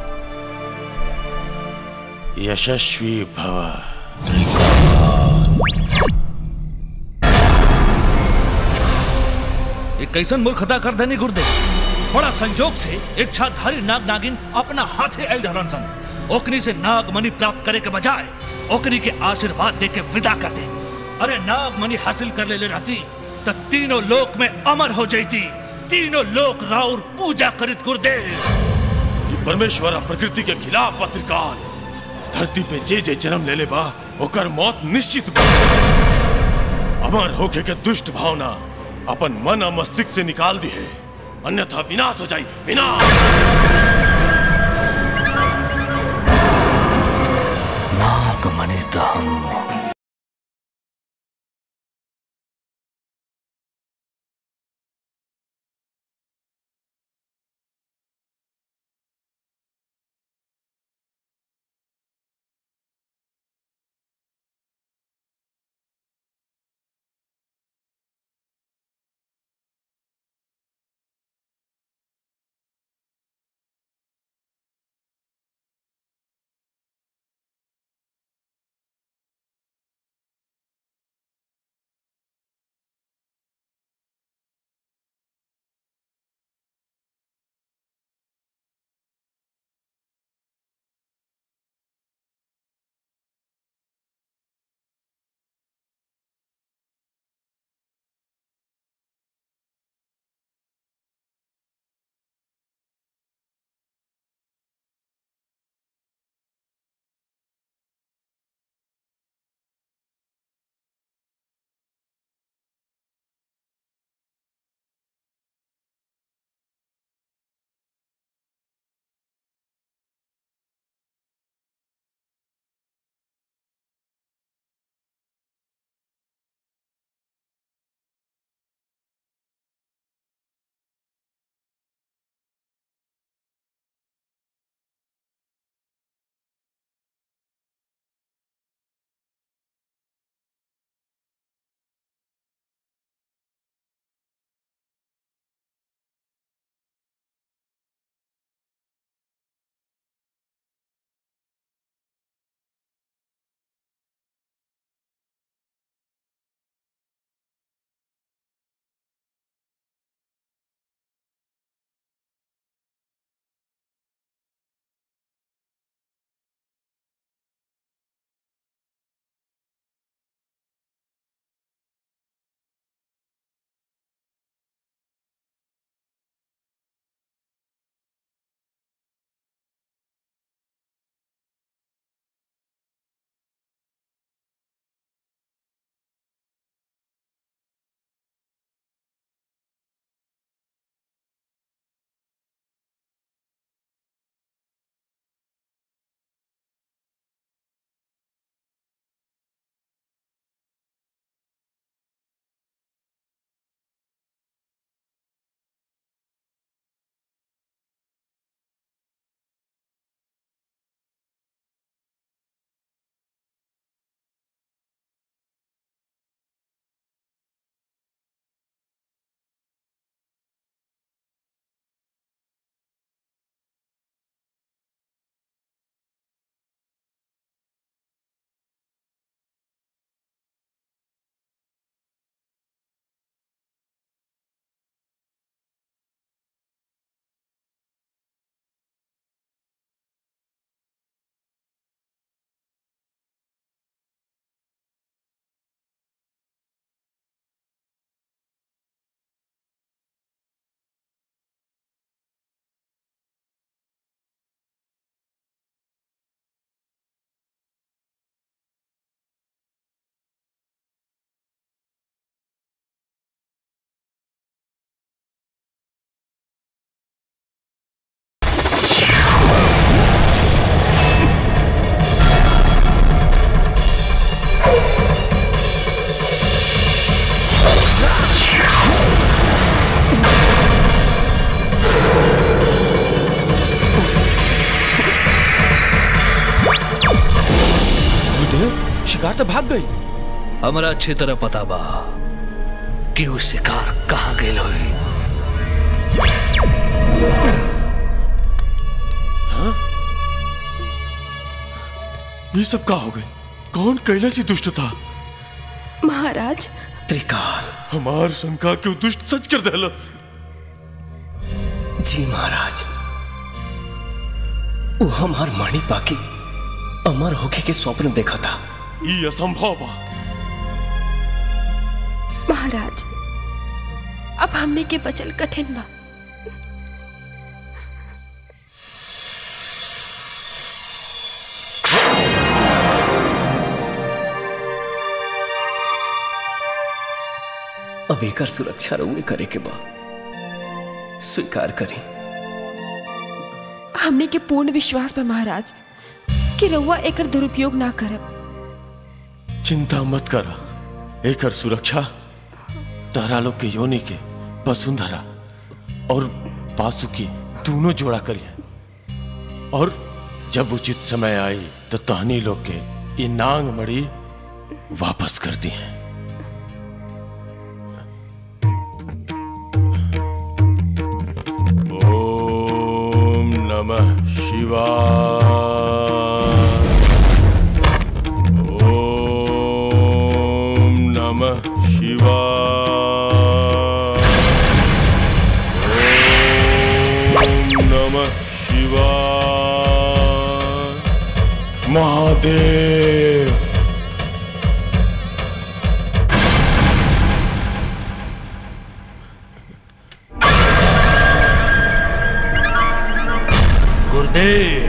यशस्वी भव कैसन मूर्खता कर देनी गुर्दे बड़ा संजोग से इच्छाधारी नाग नागिन अपना हाथे आयल रहन सन ओकनी से नाग मणि प्राप्त करे के बजाय ओकनी के आशीर्वाद दे के विदा कर दे अरे नाग मणि हासिल कर ले, ले रहती तो तीनों लोक में अमर हो जाती तीनों लोक राउर पूजा करित गुरुदेव ये परमेश्वर और प्रकृति के खिलाफ पत्रिकाल धरती पे जे जे जन्म ले ले बा ओकर मौत निश्चित बा अमर होके के दुष्ट भावना अपन मन और मस्तिष्क से निकाल दी है अन्यथा विनाश हो जाई विनाश नागमणि तो हम शिकार तो भाग गई हमरा अच्छी तरह पता बा कि वो शिकार कहाँ गेल होई ये सब का हो गए कौन कैले से दुष्ट था महाराज त्रिकाल हमार शंका क्यों दुष्ट सच कर देलस जी महाराज वो हमार माणी पाकी अमर होके के स्वप्न देखा था ये असंभव बा महाराज अब हमने के बचल कठिन बा अब एकर सुरक्षा रउए करे के बा स्वीकार करी हमने के पूर्ण विश्वास बा महाराज कि रउआ एकर दुरुपयोग ना करब चिंता मत कर एकर सुरक्षा तारा लोग के योनि के वसुंधरा और पासुकी दोनों जोड़ा करिए और जब उचित समय आई तो तहनी लोग के ये नांग मड़ी वापस कर दी है ओम नमः शिवाय ओम नमः शिवाय ओम नमः शिवाय महादेव गुरुदेव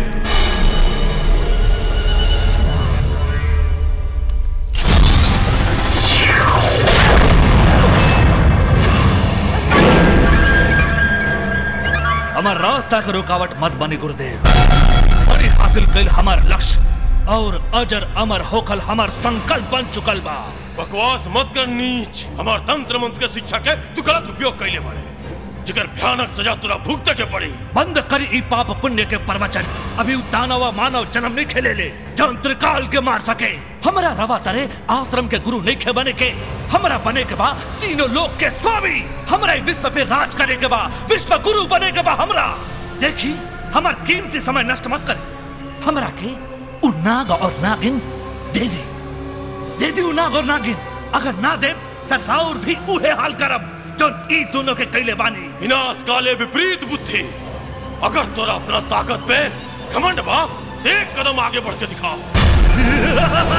हमार रास्ता के रुकावट मत बनी गुरुदेव बड़ी हासिल कैल हमार लक्ष्य और अजर अमर होकल हमार संकल्प बन चुकल बा बकवास मत कर नीच हमार तंत्र मंत्र के शिक्षा के तू गलत उपयोग कैले बारे जिकर भयानक सजा तुरा भुगते के पड़ी बंद करी ई पाप पुण्य के प्रवचन अभी उ दानव मानव जन्म नहीं खेले ले जौन त्रिकाल के मार सके हमारा रवा तरे आश्रम के गुरु नहीं खे बने के हमारा बने के बा तीनों लोक के स्वामी हमारा ई विश्व पे राज करे के बा विश्व गुरु बने के बा हमरा देखी हमार कीमती समय नष्ट मत करे हमरा के उ नाग और नागिन दे दे दे दी उ नाग और नागिन अगर ना दे तो राउर भी उहे हाल करब जो ई दोनों के कैले बानी विनाश काले विपरीत बुद्धि अगर तोरा अपना ताकत पे घमंड बाप एक कदम आगे बढ़ के दिखाओ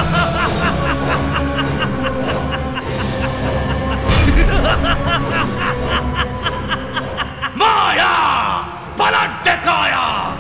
माया पलट दिखाया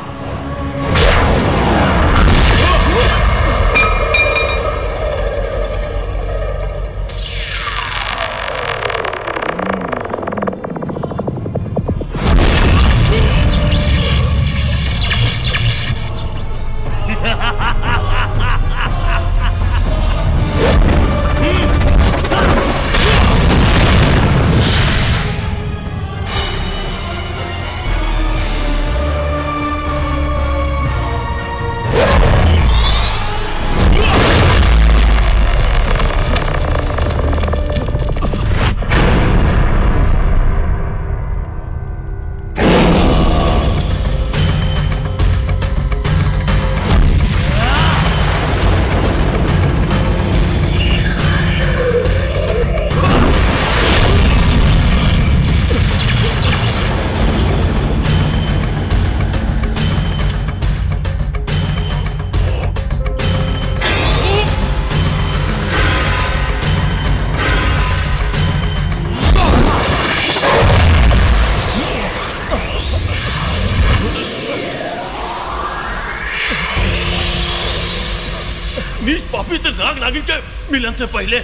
नीच पापी ते नाग नागिन के मिलन से पहले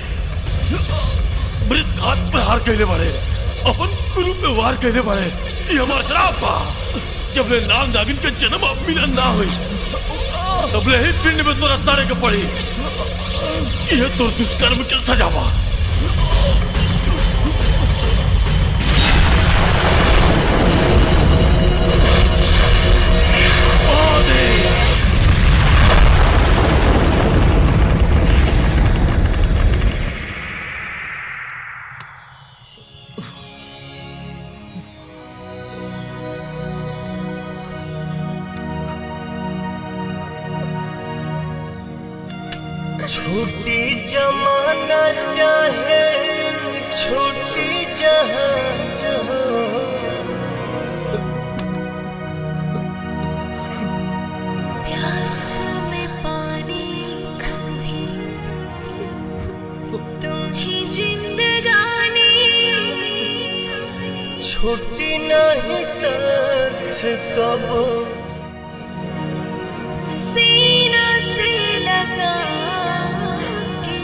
मृत घात पर हार कहले बारे अपन गुरु पे वार कहले बारे ये हमार श्राप बा जब ले नाग नागिन के जन्म अब मिलन ना हुई तब ले ही पिंड में तोरा सारे के पड़ी ये तो दुष्कर्म के सजा बा छूटी जमाना चाहे जिंदगानी छुट्टी नहीं साथ कबो सीना से लगा के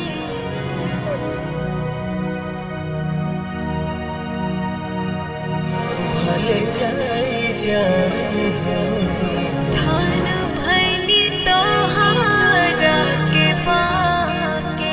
भले जाई जान धान भैनी तोहारा के पाके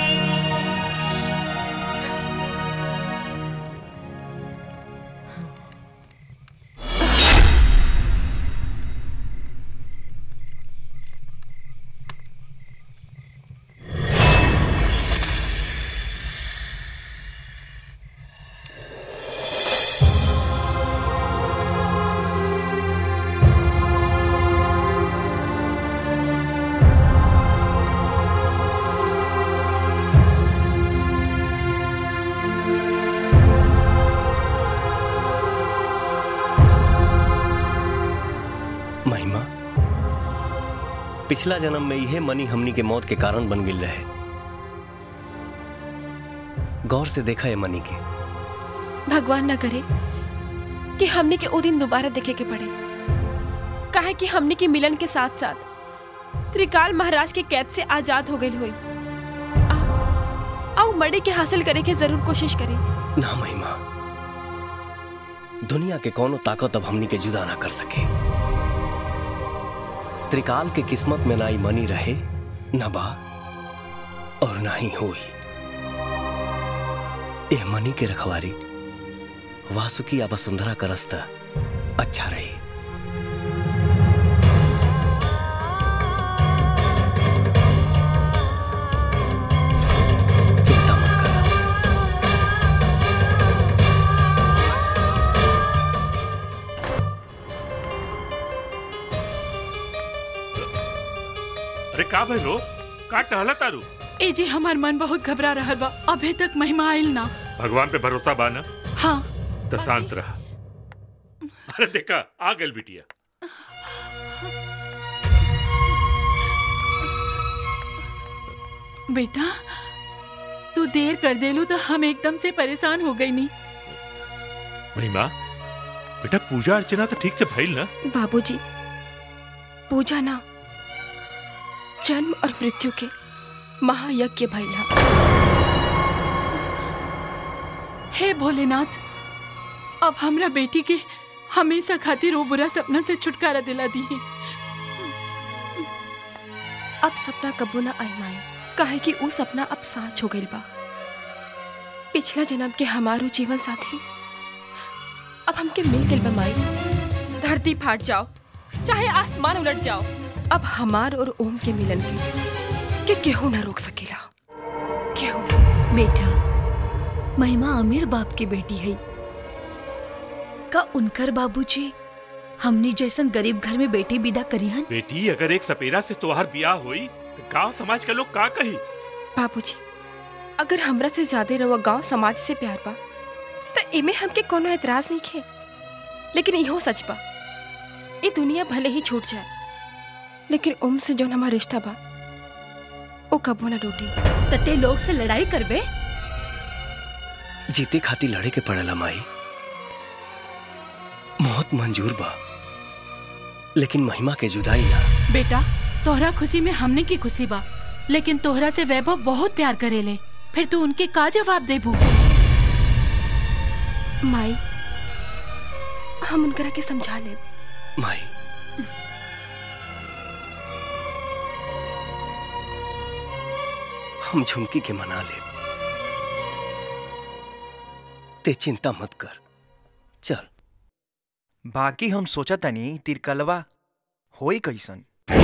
महिमा पिछला जन्म में यह मनी हमनी के मौत के कारण बन गिल रहे गौर से देखा है मनी के भगवान न करे कि हमने के ओ दिन दोबारा देखे के पड़े काहे कि हमने के मिलन के साथ साथ त्रिकाल महाराज के कैद से आजाद हो गई हुई आओ मड़े के हासिल करे के जरूर कोशिश करी ना महिमा दुनिया के कोनो ताकत अब हमनी के जुदा ना कर सके त्रिकाल के किस्मत में ना ही मनी रहे न बा और ना ही होई ए मनी के रखवारी वासुकी या वसुंधरा का रास्ता अच्छा रही अरे का भइलो का टहला तारू ए जी हमार मन बहुत घबरा रहल बा अभी तक महिमा आइल ना भगवान पे भरोसा बा ना हाँ तो शांत रहा अरे देखा आ गल बिटिया बेटा तू देर कर देलू तो हम एकदम से परेशान हो गई नहीं महिमा बेटा पूजा अर्चना तो ठीक से भइल ना बाबूजी पूजा ना जन्म और मृत्यु के महायज्ञ भैला हे भोलेनाथ अब हमरा बेटी के हमेशा खातिर वो बुरा सपना से छुटकारा दिला दिए अब सपना कबो ना आई माई काहे कि ऊ सपना अब साच हो गइल बा पिछला जन्म के हमारो जीवन साथी अब हमके मिल गइल बा माई धरती फाट जाओ चाहे आसमान उलट जाओ अब हमार और ओम के मिलन के के केहू ना रोक सकेला केहू ना बेटा महिमा अमीर बाप की बेटी है का उनकर बाबूजी हमनी जैसन गरीब घर में बेटी विदा करिहन बेटी अगर एक सपेरा से तोहार ब्याह हुई तो गांव समाज के लोग का कही बाबूजी अगर हमरा से ज्यादा रवा गांव समाज से प्यार बा तो इमे हमके कोनो एतराज नहीं खे लेकिन इहो सच बा ये दुनिया भले ही छूट जाए लेकिन ओम से जौन हमारा रिश्ता बा वो कबो ना टूटी तते लोग से लड़ाई करबे जीते खातिर लड़े के पड़ेला माई मौत मंजूर बा लेकिन महिमा के जुदाई ना बेटा तोहरा खुशी में हमने की खुशी बा लेकिन तोहरा से वैभव बहुत प्यार करेले फिर तू उनके का जवाब देबू माई हम उनकरा के समझा ले माई हम झुमकी के मना ले ते चिंता मत कर चल बाकी हम सोचा तनी तिरकलवा होई कैसन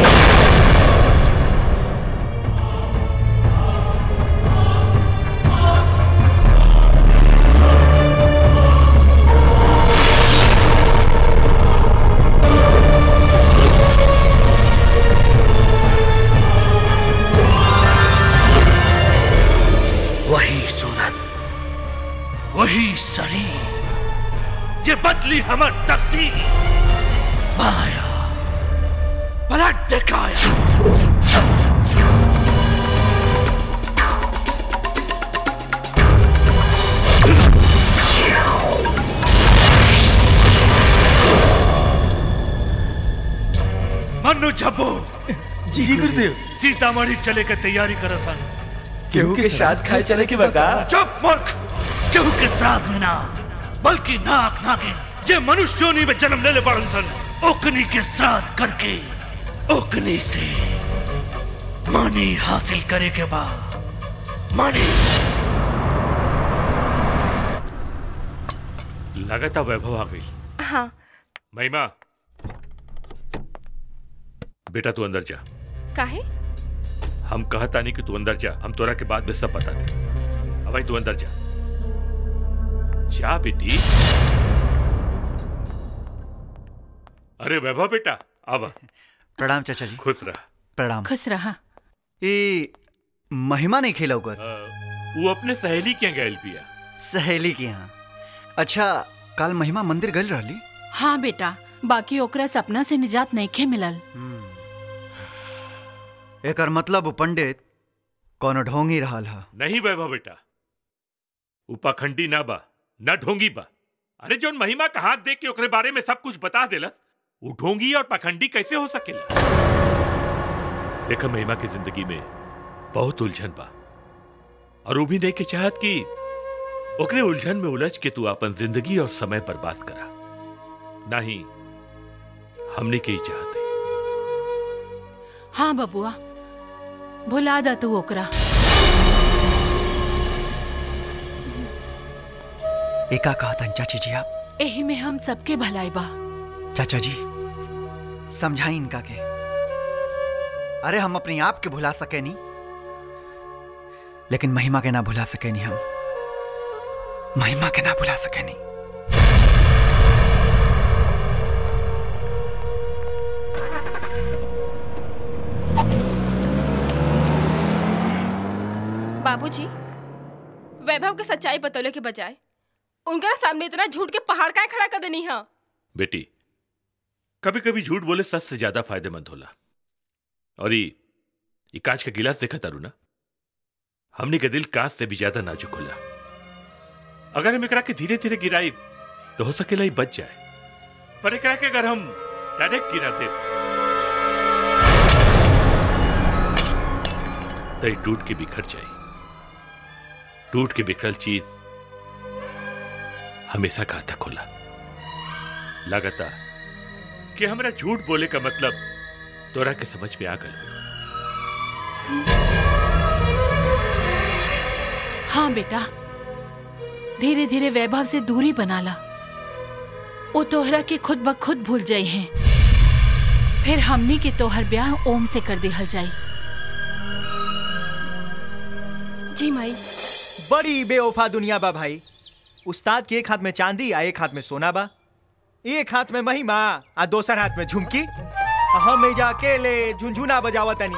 वही सूरत वही शरीर जे बदली हमर तकदीर माया पलट दिखाया मनु झब्बो जी गुरुदेव सीतामढ़ी चले के तैयारी कर सन केहू के श्राद्ध खाए चले के बका चुप मूर्ख केहू के श्राद्ध में ना बल्कि नाक नागिन जे मनुष्य योनि में जन्म लेले बड़न सन ओकनी के श्राद्ध करके ओकनी से मानी हासिल करे के बाद मानी लगाता वैभव आ गई हाँ महिमा बेटा तू अंदर जा काहे हम कहता नहीं कि तू अंदर जा हम तोरा के बाद में सब बता दे अब भाई तू अंदर जा जा बेटी अरे वैभव बेटा अब प्रणाम चाचा जी खुश रह प्रणाम खुश रहा ये महिमा नहीं खेला कर वो अपने सहेली के गैल पिया सहेली के यहाँ अच्छा कल महिमा मंदिर गल रहली हाँ बेटा बाकी ओकरा सपना से निजात नहीं मिलल एकर मतलब उ पंडित कोनो ढोंगी रहल हा नहीं वैभव बेटा उ पाखंडी ना बा ना ढोंगी बा अरे जोन महिमा का हाथ देख के ओकरे बारे में सब कुछ बता देलस वो ढोंगी और पाखंडी कैसे हो सकेला देखा महिमा की जिंदगी में बहुत उलझन बा और वो भी नहीं के चाहत कि ओकरे उलझन में उलझ के तू अपन जिंदगी और समय बर्बाद करा नहीं हमने के ही चाहते हाँ बबुआ भुला दा तू ओकरा एका कहतन चाची जी आप एही में हम सबके भलाई बा चाचा जी समझाई इनका के अरे हम अपने आप के भुला सके नहीं लेकिन महिमा के ना भुला सके नहीं हम महिमा के ना भुला सके नहीं बाबूजी वैभव के सच्चाई बतौले के बजाय उनका सामने इतना झूठ के पहाड़ का खड़ा कर देनी है बेटी कभी कभी झूठ बोले सच से ज्यादा फायदेमंद होला और ये ये कांच का गिलास देखा तारू ना हमने के दिल कांच से भी ज्यादा नाजुक होला अगर हम एकरा के धीरे धीरे गिराई तो हो सकेला ही बच जाए पर एकरा के अगर हम डायरेक्ट गिरा दे तो ये टूट के बिखर जाए टूट के बिखरल चीज हमेशा घातक होला लगातार कि हमरा झूठ बोले का मतलब तोरा के समझ में आ गल हाँ बेटा धीरे धीरे वैभव से दूरी बना ला वो तोहरा के खुद ब खुद भूल जाई हैं फिर हमनी के तोहर ब्याह ओम से कर दिहल जाई जी माई बड़ी बेवफा दुनिया बा भाई उस्ताद के एक हाथ में चांदी आ एक हाथ में सोना बा एक हाथ में महिमा आ दोसर हाथ में झुमकी आ हम एजा अकेले झुनझुना बजावत तनी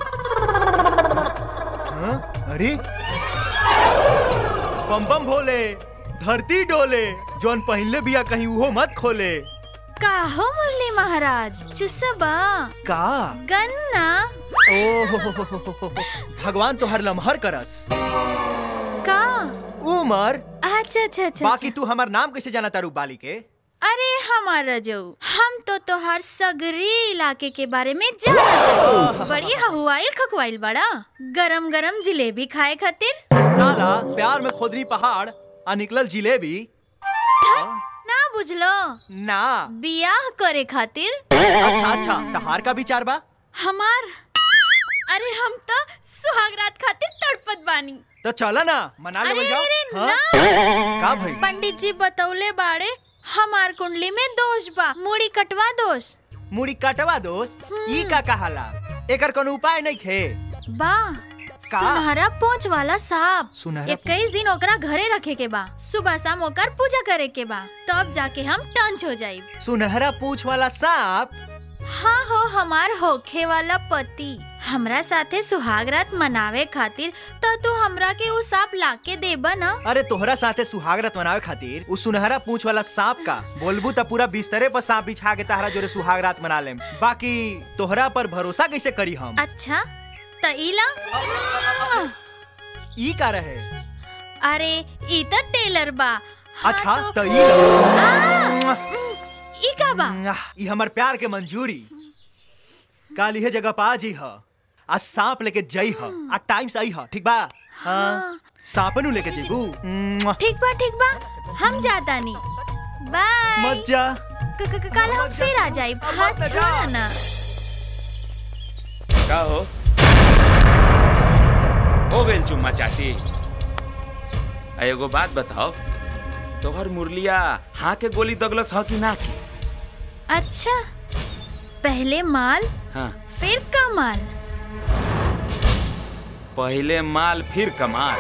हाँ? अरे बम बम भोले धरती डोले जौन पहले बिया कहीं उहो मत खोले का हो मुरली महाराज चुसबा का गन्ना ओ भगवान तो हर लम्हर करस का उमर अच्छा अच्छा अच्छा बाकी तू हमार नाम कैसे जाना तारू बाली के अरे हमारा जो हम तो तोहार सगरी इलाके के बारे में जाना बड़ी हवाइल खकवाइल बड़ा गरम गरम जिलेबी खाए खातिर साला प्यार में खोदरी पहाड़ आ निकलल जिलेबी ना बुझलो ना बियाह करे खातिर अच्छा अच्छा तहार का विचार बा हमार अरे हम तो सुहागरात खातिर तड़पत बानी तो चला ना मना ले अरे जाओ अरे हाँ? ना का भाई पंडित जी बतौले बाड़े हमार कुंडली में दोष बा मुड़ी कटवा दोष मुड़ी कटवा दोस ई का कहाला एकर कोनो उपाय नहीं खे बा का? सुनहरा पोंछ वाला सांप सुनहरा इक्कीस दिन ओकरा घरे रखे के बा सुबह शाम ओकर पूजा करे के बा तब जाके हम टंच हो जाई सुनहरा पूछ वाला सांप हाँ हो हमार होखे वाला पति हमरा साथे सुहाग रात मनावे खातिर तो तू हमरा के उ सांप लाके देबा ना अरे तोहरा साथे सुहागरत मनावे खातिर उ सुनहरा पूछ वाला सांप का बोलबू त पूरा बिस्तरे पर सांप बिछा के तहरा जोरे सुहागरात मना लेम बाकी तोहरा पर भरोसा कैसे करी हम अच्छा त इला ई का रहे अरे ई त टेलर बा अच्छा त ई ला। ई का बा ई हमर प्यार के मंजूरी काल इहे जगह पा जी ह आ सांप लेके जई ह आ टाइम से आई ह ठीक बा हाँ सांपनु लेके जेबू मुआ। ठीक बा ठीक बा हम जाता नहीं बाय मत जा क- क- कल हम फिर आ जाए हाथ छोड़ा ना का हो हो गइल चुम्मा चाटी आ एगो बात बताओ तोहर मुरलिया हाँ के गोली दगलस ह कि ना की अच्छा पहले माल हाँ फिर कमाल पहले माल फिर कमाल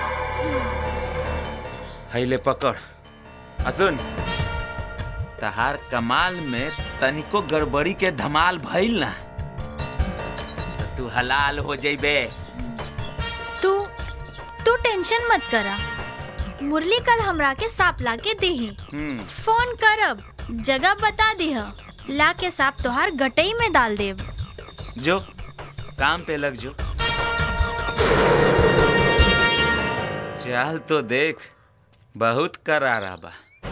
हैले पकड़ आ सुन तहार कमाल में तनिको गड़बड़ी के धमाल भइल ना तो तू हलाल हो जइबे तू तू टेंशन मत करा मुरली कल हमरा के सांप ला के देही हम्म फोन करब जगह बता दीह ला के सांप तोहार गटई में डाल देब जो काम पे लग जो चल तो देख बहुत करारा बा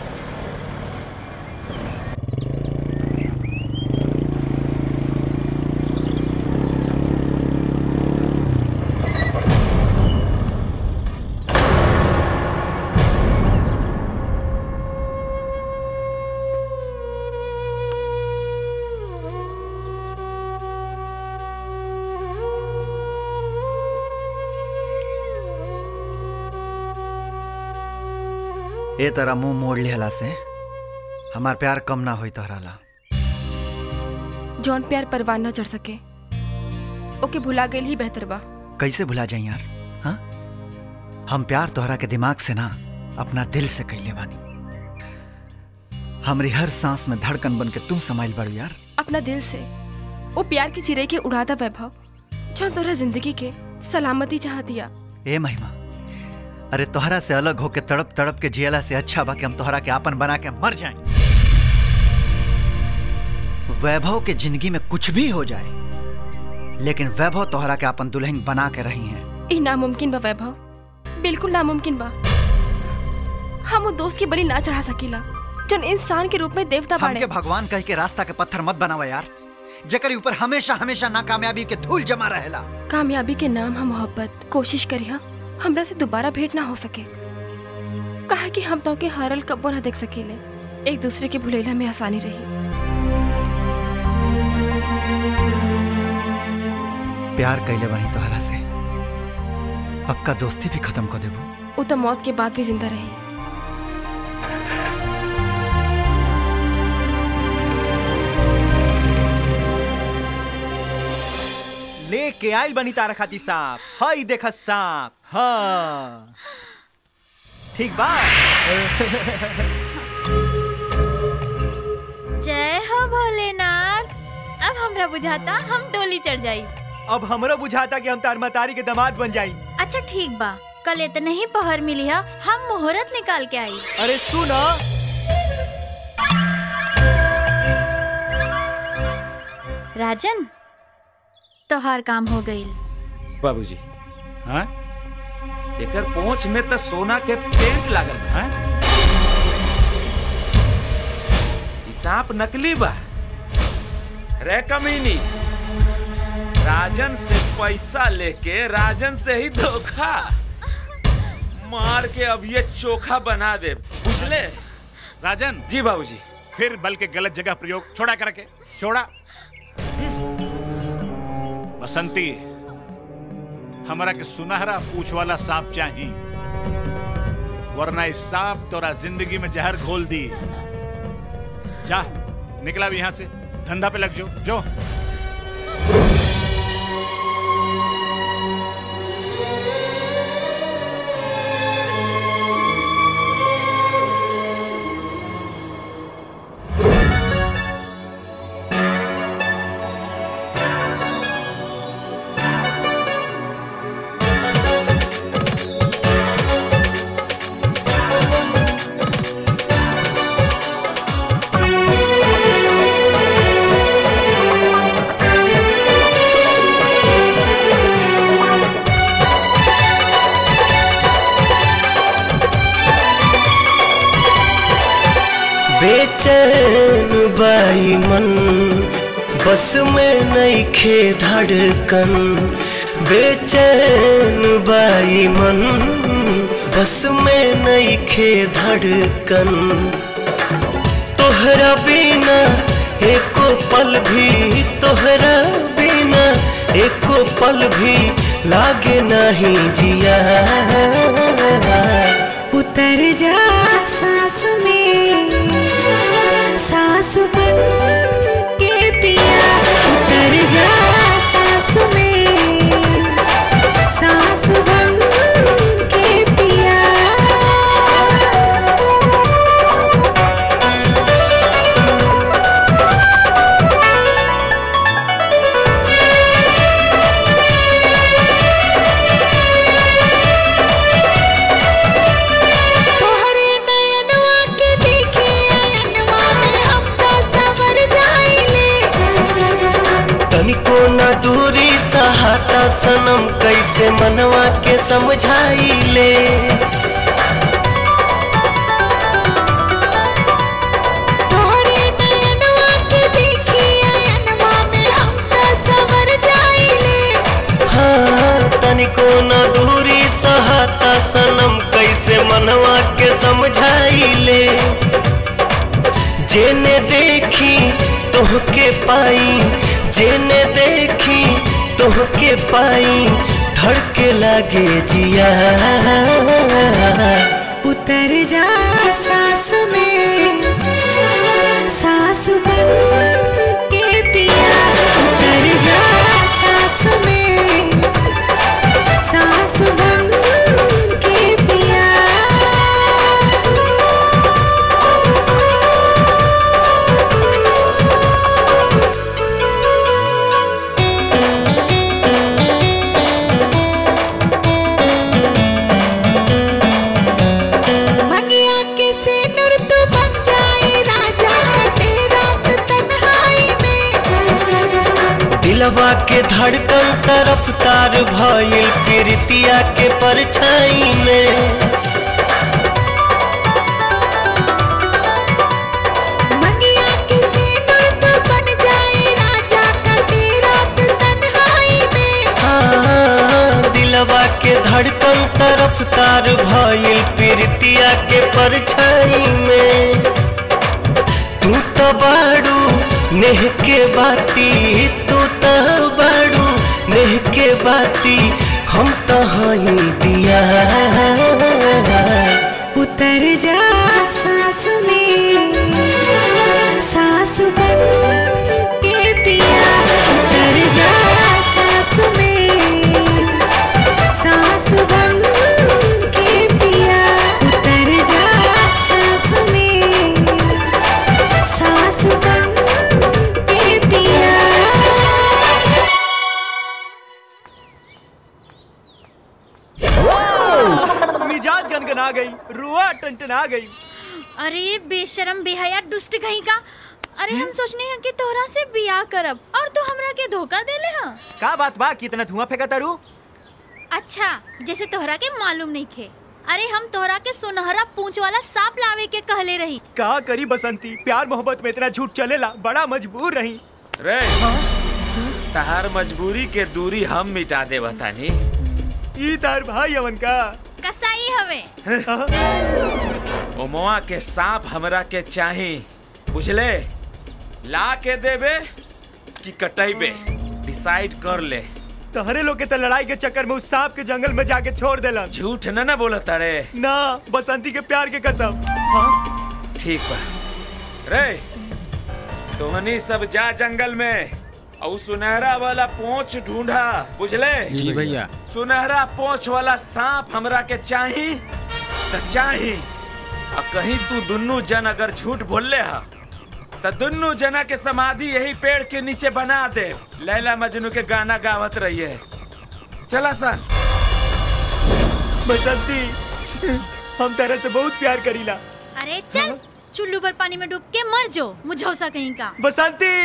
ए तरह मुंह मोड़ लिहला से हमार प्यार कम ना होई तोहरा ला जौन प्यार परवान न चढ़ सके ओके भुला गई ही बेहतर बा कैसे भुला जाई यार हाँ हम प्यार तोहरा के दिमाग से ना अपना दिल से कैले बानी हमरी हर सांस में धड़कन बन के तू समाइल बड़ू यार अपना दिल से वो प्यार की चिरे के उड़ादा वैभव जौन तोरा जिंदगी के सलामती चाह दिया ए महिमा अरे तोहरा से अलग होके तड़प तड़प के जियला से अच्छा बा कि हम तोहरा के आपन बना के मर जाएं वैभव के जिंदगी में कुछ भी हो जाए लेकिन वैभव तोहरा के आपन दुल्हन बना के रही हैं ई नामुमकिन बा वैभव बिल्कुल नामुमकिन बा हम वो दोस्त की बलि ना चढ़ा सकीला जौन इंसान के रूप में देवता बाड़े हमके भगवान कह के रास्ता के पत्थर मत बनावा यार जेकर ऊपर हमेशा हमेशा नाकामयाबी के धूल जमा रहेला कामयाबी के नाम हम मोहब्बत कोशिश करिया हमरा से दोबारा भेंट ना हो सके कहा कि हम तो के हारल कब्बो ना देख सकीले एक दूसरे के भुलेला में आसानी रही प्यार कैले बनी तोहरा से अब का दोस्ती भी खत्म कर देबो वो तो मौत के बाद भी जिंदा रही लेके आइल बनी तारा खाती सांप हई देख सांप हाँ ठीक बा जय हो भोलेनाथ अब हमरा बुझाता हम डोली चढ़ जाई अब हमरो बुझाता कि हम तार मतारी के दामाद बन जाई अच्छा ठीक बा कल इतने ही पहर मिली है हम मुहूर्त निकाल के आई अरे सुनो राजन तोहार काम हो गई बाबूजी हाँ एकर पहुंच में तो सोना के टेंट लागल बा हाँ? ई सांप नकली बा रे कमीनी राजन से पैसा लेके राजन से ही धोखा मार के अब ये चोखा बना दे बुझले राजन जी बाबूजी फिर बल के गलत जगह प्रयोग छोड़ा करके छोड़ा बसंती हमारा के सुनहरा पूछ वाला सांप चाहिए वरना इस सांप तोरा जिंदगी में जहर घोल दी जा निकला भी यहाँ से धंधा पे लग जो जो बेचैन बाई मन बस में नहीं खे धड़कन बेचैन बाई मन बस में नहीं खे धड़कन तोहरा बिना एको पल भी तोहरा बिना एको पल भी लागे नहीं जिया उतर जा सांस में सांस बन के पिया उतर जा सांस में सांस बन के पिया तोहरे नयनवा के देखे अयनवा में हम तो सवर जाइले तनिको न दूरी सहाता सनम कैसे मनवा के समझाई ले तोहरे नयनवा के देखे अयनवा में हम तो सवर जाइले हाँ तनिको न दूरी सहाता सनम कैसे मनवा के समझाई ले जेने देखी तोहके पाई जेने देखी तोहके पाई धड़के लागे जिया उतर जा सांस में सांस बन के पिया उतर जा सांस में सांस बन के पिया भंगिया के से नूर तू बन जाए राजा कटे रात तन्हाई में दिलवा के धड़कन तरफ तार भइल प्रीतिया के परछाई में भंगिया के से नूर तू बन जाए राजा कटे रात तन्हाई में हाँ, दिलवा के धड़कन तरफ तार भइल प्रीतिया के परछाई में तू तो बाड़ू नेह के बाती तू तो बाड़ू नेह के बाती हम तो हई दिया उतर जा सांस में सांस बन के पिया उतर जा सांस में सांस बन के पिया उतर जा सांस में सांस बन के पिया मिजाज गनगना गई रुआ टनटना गई अरे बेशरम बेहया दुष्ट कहीं का अरे हम सोचने हैं कि तोहरा से बियाह करब और तू हमरा के धोखा देले हा का बात बा कितना धुआं फेंका तारू अच्छा जैसे तोहरा के मालूम नहीं खे अरे हम तोहरा के सुनहरा पूंछ वाला सांप लावे के कहले रही का करी बसंती प्यार मोहब्बत में इतना झूठ चलेला बड़ा मजबूर रही रे तहार मजबूरी के दूरी हम मिटा दे बतानी ई तार भाई अवन का कसाई हवे ओमवा के सांप हमरा के चाही बुझले ला के देबे कि कटैबे डिसाइड कर ले तहरे लोग के तो लड़ाई के चक्कर में उस सांप के जंगल में जाके छोड़ देलन झूठ न ना बोलत रे ना बसंती के प्यार के कसम ठीक बा रे तोहनी सब जा जंगल में और सुनहरा वाला पोंछ ढूंढा बुझले जी भैया। सुनहरा पोंछ वाला सांप हमरा के चाही त चाही आ कहीं तू दुन्नू जन अगर झूठ बोलले हा त दुन्नू जना के समाधि यही पेड़ के नीचे बना दे लैला मजनू के गाना गावत रहिए चला सन बसंती हम तरह से बहुत प्यार करीला अरे चल चुल्लू पर पानी में डूब के मर जो मुझौसा कहीं का बसंती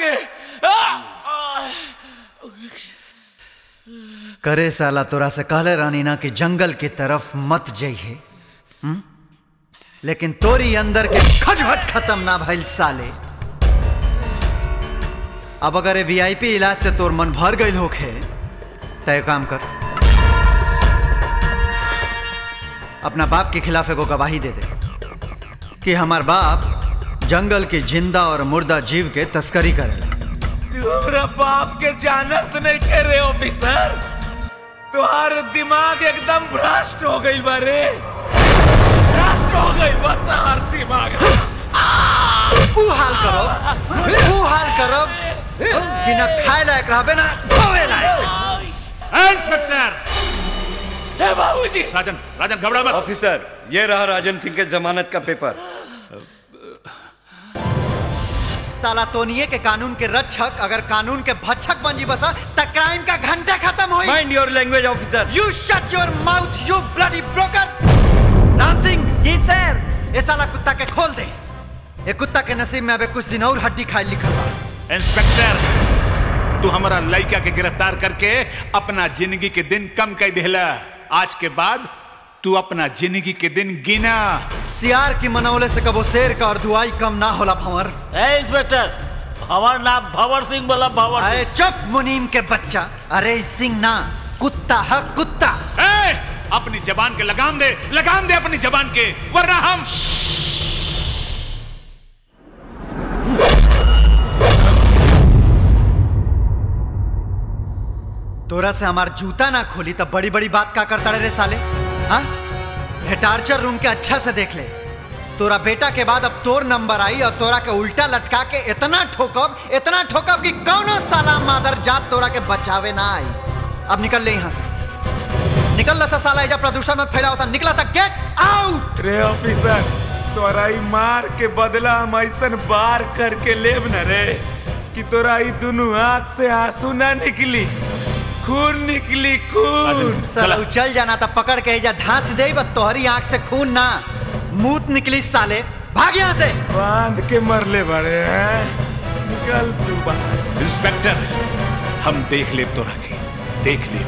के करे साला तोरा से कहले रानी ना कि जंगल की तरफ मत जाइए हम्म? लेकिन तोरी अंदर के खटखट खत्म ना भइल साले अब अगर ये वीआईपी इलाज से तोर मन भर गई होखे तय काम कर अपना बाप के खिलाफ एगो गवाही दे दे कि हमार बाप जंगल के जिंदा और मुर्दा जीव के तस्करी करेला तू हमरा बाप के जानत नहीं करे ऑफिसर तुम्हार दिमाग एकदम भ्रष्ट हो गई बारे भ्रष्ट हो गई बा तोहार दिमाग ऊ हाल करो ऊ हाल करो कि ना खाए लायक रहबे ना खोए लायक इंस्पेक्टर ए बाबूजी राजन राजन घबरा मत ऑफिसर ये रहा राजन सिंह के जमानत का पेपर साला तोनिए के कानून के रक्षक अगर कानून के भक्षक बन जी बसा त क्राइम का घंटा खत्म होई mind your language officer you shut your mouth you bloody broker Ram Singh ji sir ये साला कुत्ता के खोल दे ये कुत्ता के नसीब में अबे कुछ दिन और हड्डी खाए लिखल बा इंस्पेक्टर तू हमारा लड़का के गिरफ्तार करके अपना जिंदगी के दिन कम कर देला आज के बाद तू अपना जिंदगी के दिन गिना सियार की मनौले से कबो शेर का और दुआई कम ना होला भंवर ए इंस्पेक्टर हमार नाम भंवर सिंह बोला भंवर अरे चुप मुनीम के बच्चा अरे सिंह ना कुत्ता है कुत्ता ए, अपनी जबान के लगाम दे लगाम दे अपनी जबान के वरना हम तोरा से हमार जूता ना खोली तब बड़ी बड़ी बात का करता रे साले हाँ टार्चर रूम के अच्छा से देख ले तोरा बेटा के बाद अब तोर नंबर आई और तोरा के उल्टा लटका के इतना ठोकब इतना ठोकब कि कौनो साला मादर जात तोरा के बचावे ना आई अब निकल ले यहाँ से निकल ला सा साला एजा प्रदूषण मत फैलाओ सा निकला सा गेट आउट रे ऑफिसर तोरा ई मार के बदला हम ऐसन बार करके लेब न रे कि तोरा ई दुनू आंख से आंसू ना निकली खून निकली खून साला उछल जाना था पकड़ के एजा धांस दे बस तोहरी आंख से खून ना मूत निकली साले भाग यहाँ से बांध के मरले बड़े हैं निकल तू बाहर इंस्पेक्टर हम देख ले तो रखे देख ले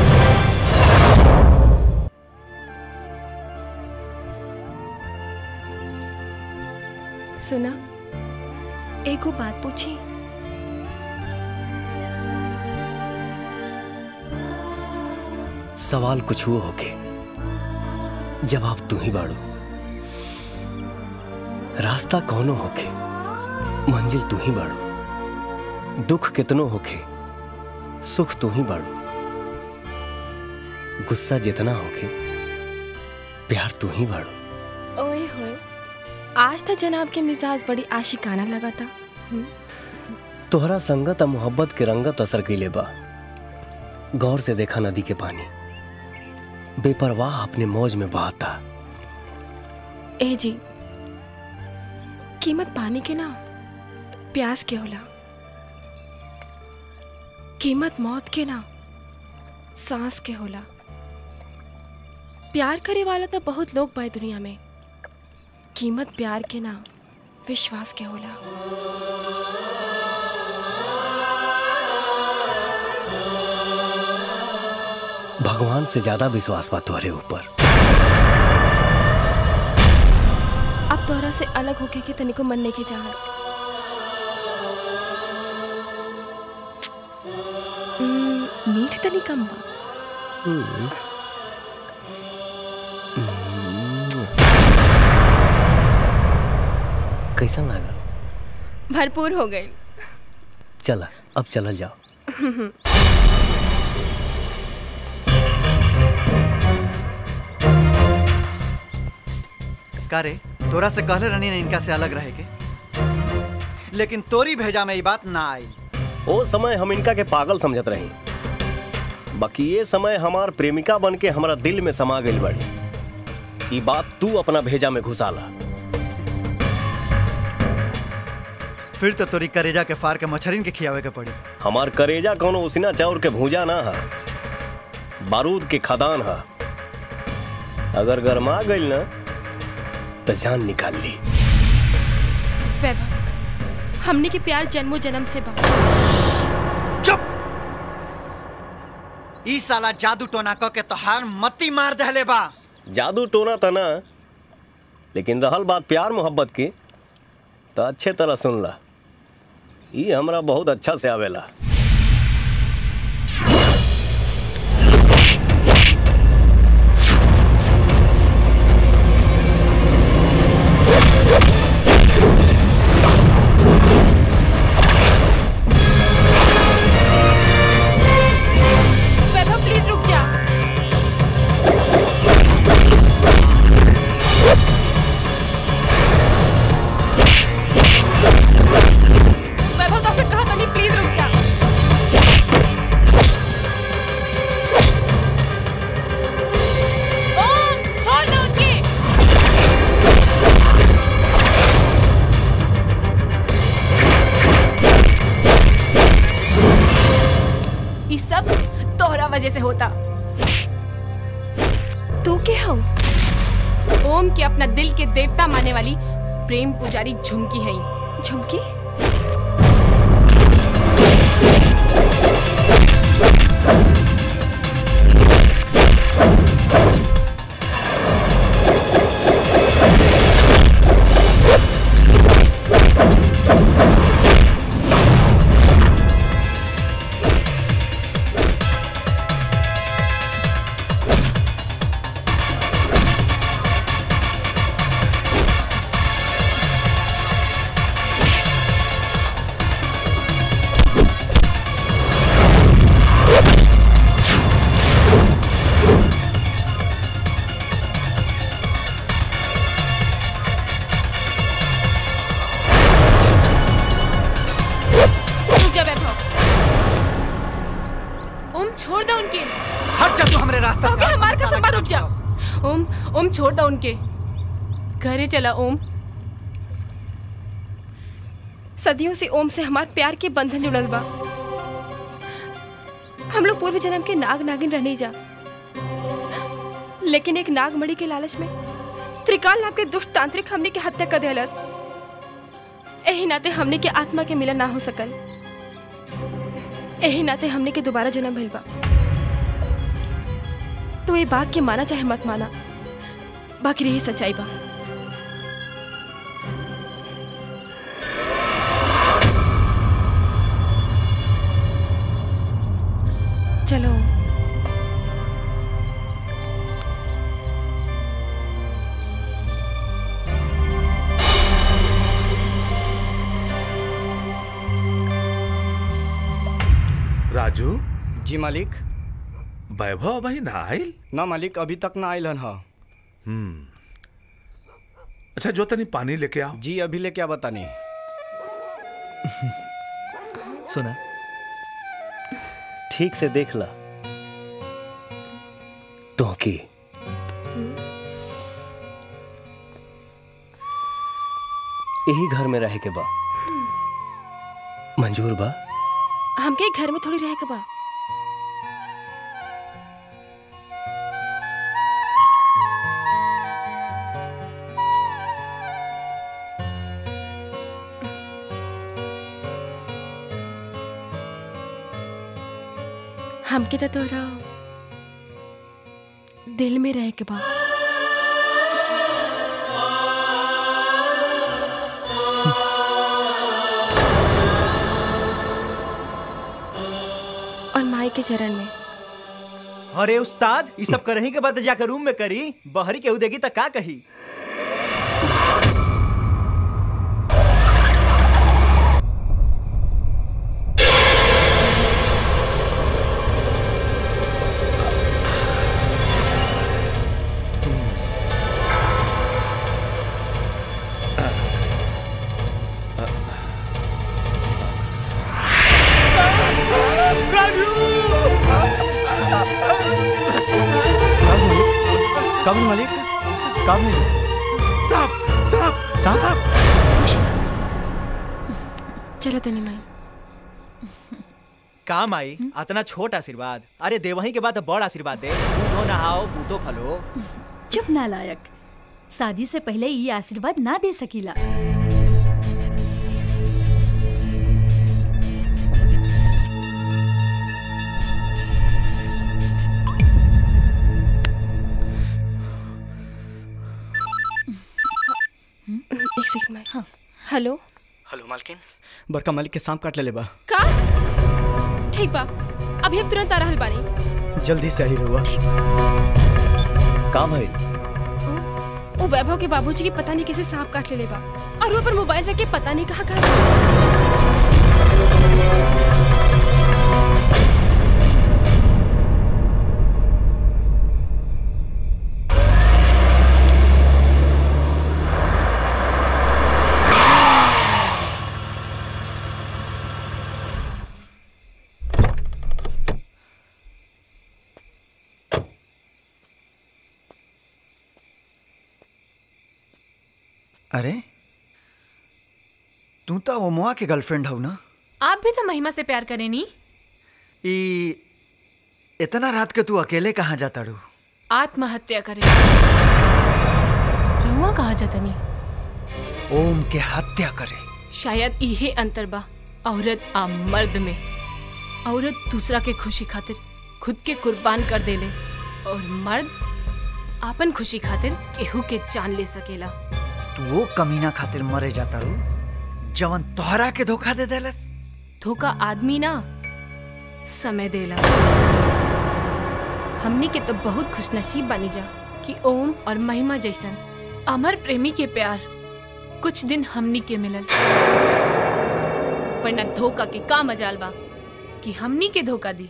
सुना एगो बात पूछी सवाल कुछ हुआ होके जवाब तू ही बाड़ू रास्ता कौनो होके मंजिल तू ही बाड़ू दुख कितनो होके सुख तू ही बाड़ू गुस्सा जितना होके प्यार तू ही बाड़ू ओए होए आज तो जनाब के मिजाज बड़ी आशिकाना लगा था हम्म, तोहरा संगत आ मोहब्बत के रंगत असर कैले बा गौर से देखा नदी के पानी बेपरवाह अपने मौज में बहाता ए जी कीमत पानी के ना प्यास के होला कीमत मौत के ना सांस के होला प्यार करे वाला तो बहुत लोग बा दुनिया में कीमत प्यार के ना विश्वास के होला भगवान से ज्यादा विश्वास बा तोहरे ऊपर अब तोहरा से अलग होके के तनिको मन नहीं के चाहत हम्म, मीठ तनी कम बा हम्म। कैसा लागल भरपूर हो गई चला अब चलल जाओ का रे तोरा से कहले रहनी ने इनका से अलग रहे के लेकिन तोरी भेजा में ये बात ना आई ओ समय हम इनका के पागल समझत रही बाकी ये समय हमार प्रेमिका बन के हमारा दिल में समा गई बड़ी ई बात तू अपना भेजा में घुसाला फिर तो तोरी करेजा के फार के मच्छरिन के खियावे के पड़ी हमार करेजा कोनो उसिना चाउर के भूजा ना है बारूद के खदान है अगर गरमा गई ना तो जान निकाल ली वैभव हमने के प्यार जन्मों जन्म से बा ई साला जादू टोना क के तोहार मती मार दहले बा जादू टोना था ना लेकिन रहल बात प्यार मोहब्बत की तो अच्छे तरह सुन ला ये हमरा बहुत अच्छा से आवेला वैभव प्लीज रुक जा वैभव तो कहा था नहीं प्लीज रुक जा ओम छोड़ दो उनकी ये सब तोहरा वजह से होता तू क्या हो ओम के अपना दिल के देवता मानने वाली प्रेम पुजारी झुमकी है झुमकी रुक जा वैभव ओम छोड़ दो उनके हट जा तू हमरे रास्ता से हमारे कसम पर रुक जा ओम ओम छोड़ दो उनके घरे चला ओम सदियों से ओम से हमार प्यार के बंधन जुड़ल बा हम लोग पूर्व जन्म के नाग नागिन रहने जा लेकिन एक नागमणि के लालच में त्रिकाल नाम के दुष्ट तांत्रिक हमने के हत्या कर दिलस एही नाते हमने के आत्मा के मिलन ना हो सकल एही नाते हमने के दोबारा जन्म भइल बा तो ये बात के माना चाहे मत माना बाकी रही सच्चाई बा चलो राजू जी मालिक वैभव भाई ना आयल ना मालिक अभी तक ना आयल हन हा हम्म अच्छा जो तनी पानी लेके आओ जी अभी लेके आ बतानी सुना ठीक से देख ला तो की यही घर में रहे के बा मंजूर बा हमके घर में थोड़ी रह के बा हमके तो तोरा दिल में रह के बा और माई के चरण में अरे उस्ताद ये सब करही के बाद जाकर रूम में करी बहरी केहू देगी तो का कही कब मालिक कब साहब साहब साहब चलो तनी माई काम आई अतना छोट आशीर्वाद अरे देवही के बाद बड़ आशीर्वाद दे बूढ़ो नहाओ बूतो फलो चुप नालायक शादी से पहले ये आशीर्वाद ना दे सकीला एक सेकंड में हाँ हेलो हेलो मालकिन बड़का मालिक के सांप काट ले बा का ठीक बा अभी हम तुरंत आ रहल बानी जल्दी से आई रहुआ का भाई वो वैभव के बाबूजी की पता नहीं कैसे सांप काट ले बा और वो पर मोबाइल रख के पता नहीं कहाँ कहाँ अरे तू तो ओमवा के गर्लफ्रेंड हो ना आप भी तो महिमा से प्यार करें नी ई इतना रात के तू अकेले कहाँ जाता रू आत्महत्या करें रहुआ कहा जाता नी ओम के हत्या करे शायद इहे अंतर बा औरत आ मर्द में औरत दूसरा के खुशी खातिर खुद के कुर्बान कर देले और मर्द आपन खुशी खातिर केहू के जान ले सकेला तू वो कमीना खातिर मरे जाता रू जवन तोहरा के धोखा दे देलस धोखा आदमी ना समय देला हमनी के तो बहुत खुशनसीब बनी जा कि ओम और महिमा जैसन अमर प्रेमी के प्यार कुछ दिन हमनी के मिलल वरना धोखा के का मजाल बा कि हमनी के धोखा दी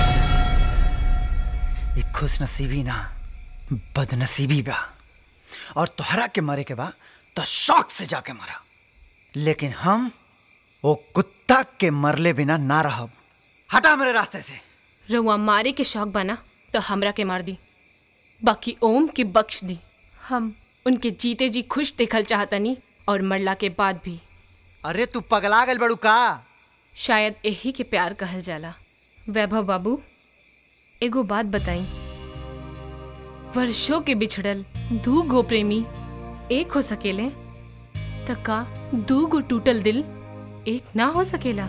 ये खुश नसीबी ना बदनसीबी बा और तोहरा के मरे के बा तो शौक से जाके मरा लेकिन हम वो कुत्ता के मरले बिना ना रहब हटा मेरे रास्ते से रउआ मारे के शौक बना तो हमरा के मार दी बाकी ओम के बख्श दी हम उनके जीते जी खुश देखल चाहतनी और मरला के बाद भी अरे तू पगला गल बड़ू का शायद यही के प्यार कहल जाला वैभव बाबू एगो बात बताई वर्षों के बिछड़ल दू गो प्रेमी एक हो सकेले त का दू गो टूटल दिल एक ना हो सकेला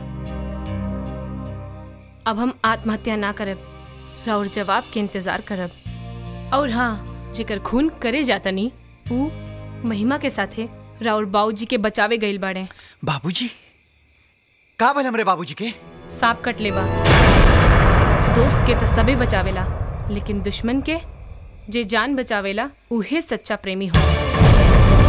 अब हम आत्महत्या ना करब राउर जवाब के इंतजार करब और हाँ जेकर खून करे जातनी ऊ महिमा के साथे राउर बाबूजी के बचावे गइल बाड़े बाबूजी का भल हमरे बाबूजी के सांप कट लेबा दोस्त के तो सबे बचावेला लेकिन दुश्मन के जे जान बचावेला उहे सच्चा प्रेमी हो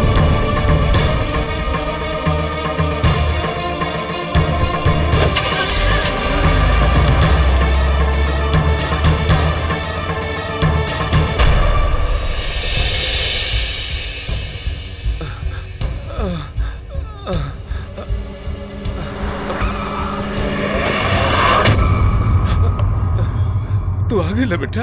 तू आ गई बेटा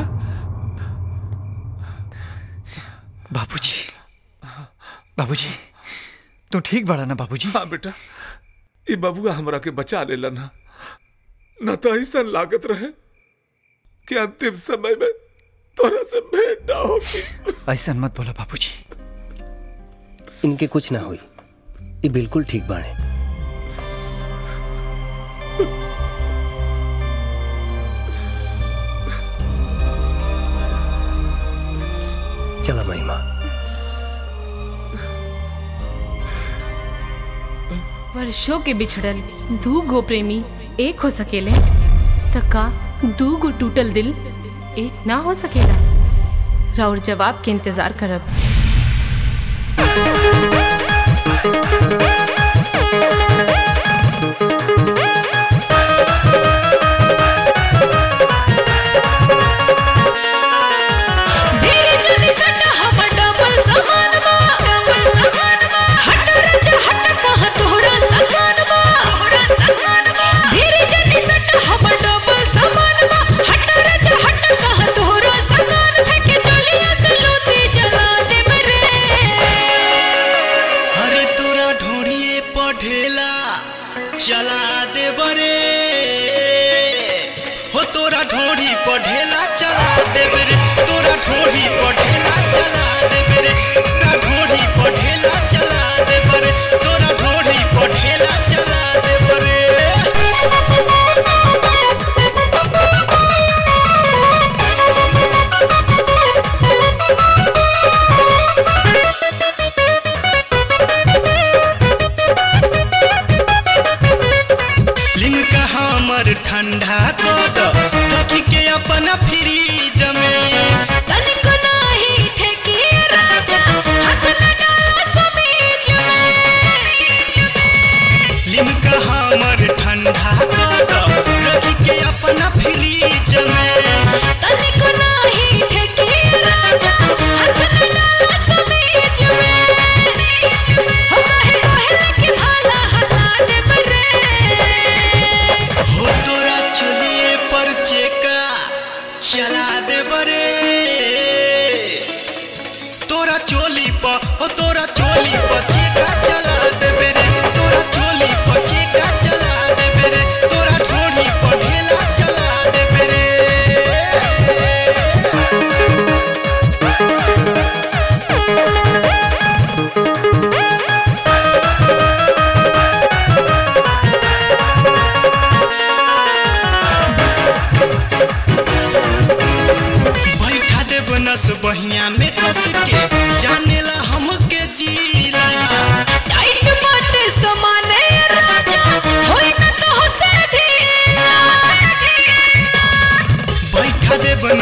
बाबूजी बाबूजी तू ठीक बड़ा ना बाबूजी हाँ बेटा ये बबुआ हमरा के बचा लेला ना न तो ऐसा लागत रहे कि अंतिम समय में तोरा से भेंट ना होगी ऐसा मत बोला बाबूजी इनके कुछ ना हुई ये बिल्कुल ठीक बाणे चला महिमा वर्षों के बिछड़ल दू गो प्रेमी एक हो सकेले त का दू गो टूटल दिल एक ना हो सकेला राउर जवाब के इंतजार करब जनी सट हमर डबल समान बा हट रज हट कहाँ तोहरा सकान बा धीरे जनी सट हमर डबल समान बा हट रज हट कहाँ तोहरा सकान फेंके चलिया से लोती जला दे बरे अरे तोरा ढूंढिए पढ़ेला चला दे बरे हो तोरा ढोढ़ी पढ़ेला चला दे बरे तोरा ढोढ़ी पढ़ेला चला दे बरे तोरा ढोढ़ी पढ़ेला चला दे बरे तोरा ढोढ़ी पढ़ेला चला दे बरे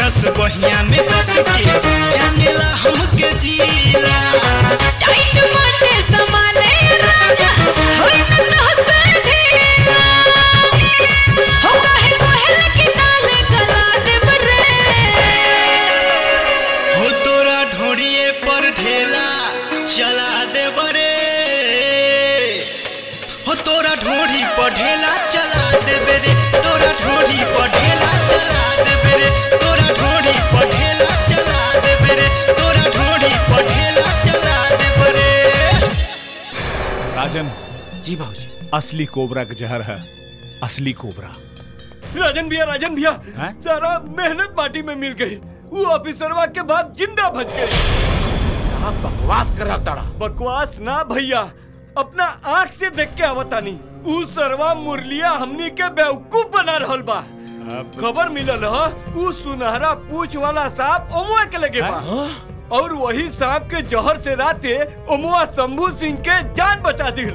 रस बहिया में कस के जानेला हमके जीला टाइट माटे समाने राजा होई न तहसे ढीला हो काहे कोहल की नाल गला देब रे हो तोरा ढोड़िए पर ढेला चला दे बरे हो तोरा ढोड़ी पर ढेला चला दे बेरे तोरा ढोड़ी पर ढेला चला दे बेरे तोरा ढोड़ी पर ढेला चला दे बेरे तोरा ढोड़ी पर ढेला चला दे बेरे राजन जी बाबूजी असली कोबरा का जहर है असली कोबरा राजन भैया राजन भैया हैं? सारा मेहनत माटी में मिल गई वो ऑफिसरवा के बाद जिंदा बच गए बकवास कर रहा ताड़ा बकवास ना भैया अपना आंख से देख के आवतानी ऊ सरवा मुरलिया हमनी के बेवकूफ बना रहल बा खबर मिलल ह ऊ सुनहरा पूछ वाला सांप ओमुआ के लगे बा और वही सांप के जहर से राते ओमुआ शंभू सिंह के जान बचा दी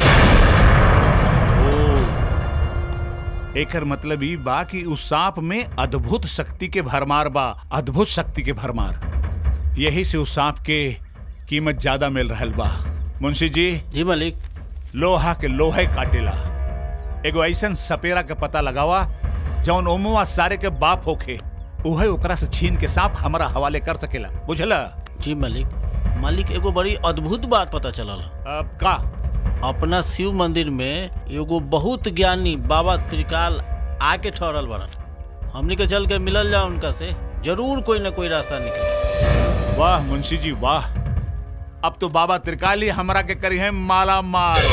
एकर मतलब ई बा कि उस सांप में अद्भुत शक्ति के भरमार बा अद्भुत शक्ति के भरमार यही से उस सांप के कीमत ज्यादा मिल रहल बा मुंशी जी जी मालिक लोहा के लोहे काटेला एगो ऐसन सपेरा के पता लगावा जौन ओमुआ सारे के बाप होखे उहे ओकरा से छीन के सांप हमारा हवाले कर सकेला बुझला जी मालिक मालिक एगो बड़ी अद्भुत बात पता चलल अब का अपना शिव मंदिर में एगो बहुत ज्ञानी बाबा त्रिकाल आके ठहरल बड़न हमनी के चल के मिलल जाओ उनका से जरूर कोई ना कोई रास्ता निकले वाह मुंशी जी वाह अब तो बाबा त्रिकाली हमरा के करी है माला माल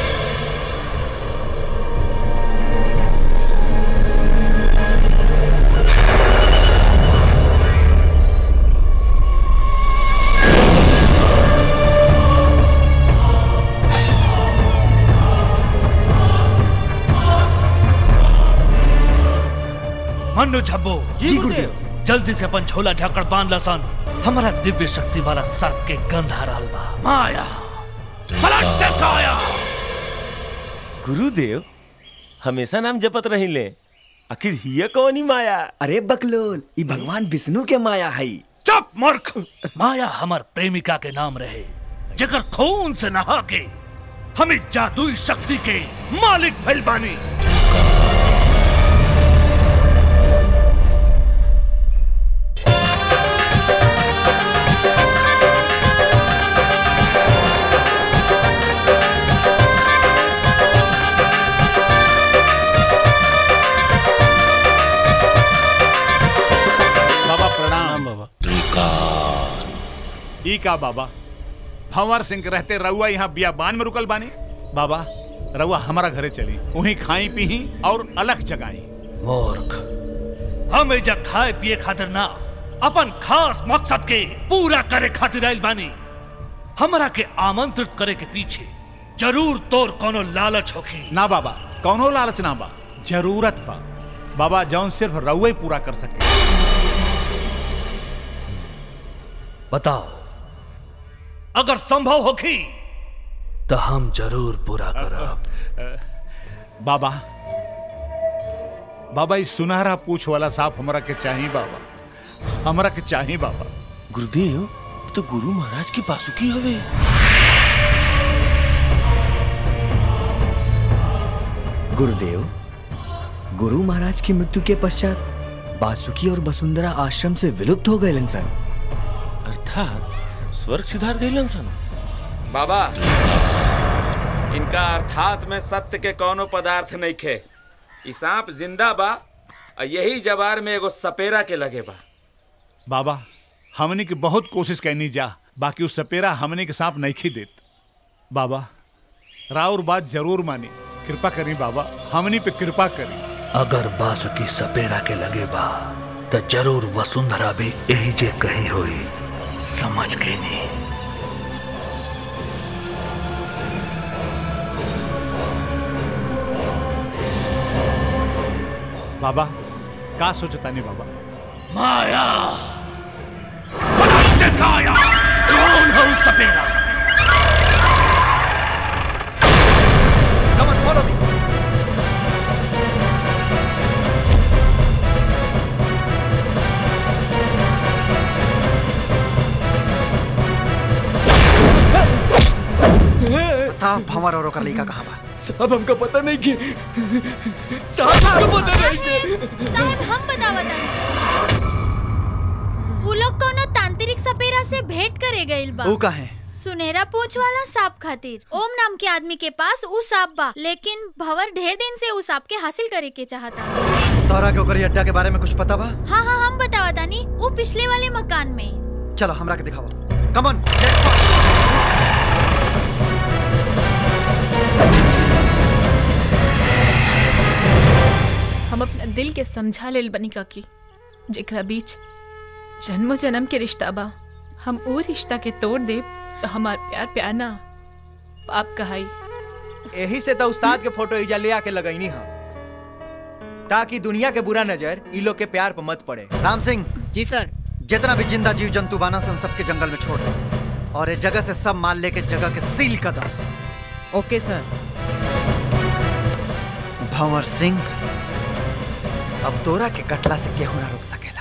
मनु झब्बो जी गुरुदेव। जल्दी से अपन झोला झाकड़ बांध लसन हमारा दिव्य शक्ति वाला सर्प के गंध आ रहल बा माया पलट काया गुरुदेव हमेशा नाम जपत रहिले आखिर हिय कौनी माया अरे बकलोल ई भगवान विष्णु के माया है चुप मूर्ख माया हमार प्रेमिका के नाम रहे जेकर खून से नहा के हमें जादुई शक्ति के मालिक भइल बानी बाबा प्रणाम बाबा ई का बाबा भंवर सिंह के रहते रउआ यहाँ बियाबान में रुकल बानी बाबा रउआ हमारा घरे चली वहीं खाई पी और अलग जगाई मूर्ख हम एजा खाए पिए खातिर ना अपन खास मकसद के पूरा करे खातिर आइल बानी हमरा के आमंत्रित करे के पीछे जरूर तोर कोनो लालच होखी ना बाबा कौनो लालच ना बा जरूरत बा बाबा जौन सिर्फ रउआ ही पूरा कर सके बताओ अगर संभव होखी तो हम जरूर पूरा करब बाबा बाबा इस सुनहरा पूछ वाला सांप हमरा के चाहिए बाबा हमरा के चाहिए बाबा गुरुदेव तो गुरु महाराज की बासुकी हवे गुरुदेव गुरु महाराज की मृत्यु के पश्चात बासुकी और वसुंधरा आश्रम से विलुप्त हो गए इंसान अर्थात स्वर्ग सिधार गइलन सन बाबा इनका अर्थात में सत्य के कोनो पदार्थ नहीं खे ई सांप जिंदा बा और यही जवार में एगो सपेरा के लगे बा बाबा हमने की बहुत कोशिश करनी जा बाकी उस सपेरा हमने के सांप नहीं खी देत बाबा राउर बात जरूर मानी कृपा करी बाबा हमनी पे कृपा करी अगर बासुकी सपेरा के लगे बा तो जरूर वसुंधरा भी यही जे कही होई समझ गई नहीं बाबा का सोचता नहीं बाबा माया पलट काया कौन है उस सपेरा Come on, follow me. साहब भंवर और ओकर लड़का कहाँ बा साहब हमका पता नहीं कि साहब हमका पता नहीं कि साहब हम बतावत उ लोग कोनो तांत्रिक सपेरा से भेंट करे गइल बा ऊ काहे सुनहरा पूंछ वाला सांप खातिर ओम नाम के आदमी के पास ऊ सांप बा लेकिन भंवर ढेर दिन से ऊ सांप के हासिल करे के चाहता तोहरा के ओकर अड्डा के बारे में कुछ पता बा हाँ हाँ हम बतावा तानी ऊ पिछले वाले मकान में चलो हमरा के दिखाओ कमन हम अपना दिल के समझा लेल बनी काकी जेकरा बीच जन्मो जन्म के रिश्ता बा हम वो रिश्ता के तोड़ दे तो हमार प्यार प्यार ना पाप कहाई यही से तो उस्ताद के फोटो इजा ले आके लगैनी हम ताकि दुनिया के बुरा नजर ई लोग के प्यार पर मत पड़े राम सिंह जी सर जितना भी जिंदा जीव जंतु बाना सन सबके जंगल में छोड़ दो और इस जगह से सब माल लेके जगह के सील कर दो ओके सर भंवर सिंह अब तोरा के कटला से केहू ना रोक सकेला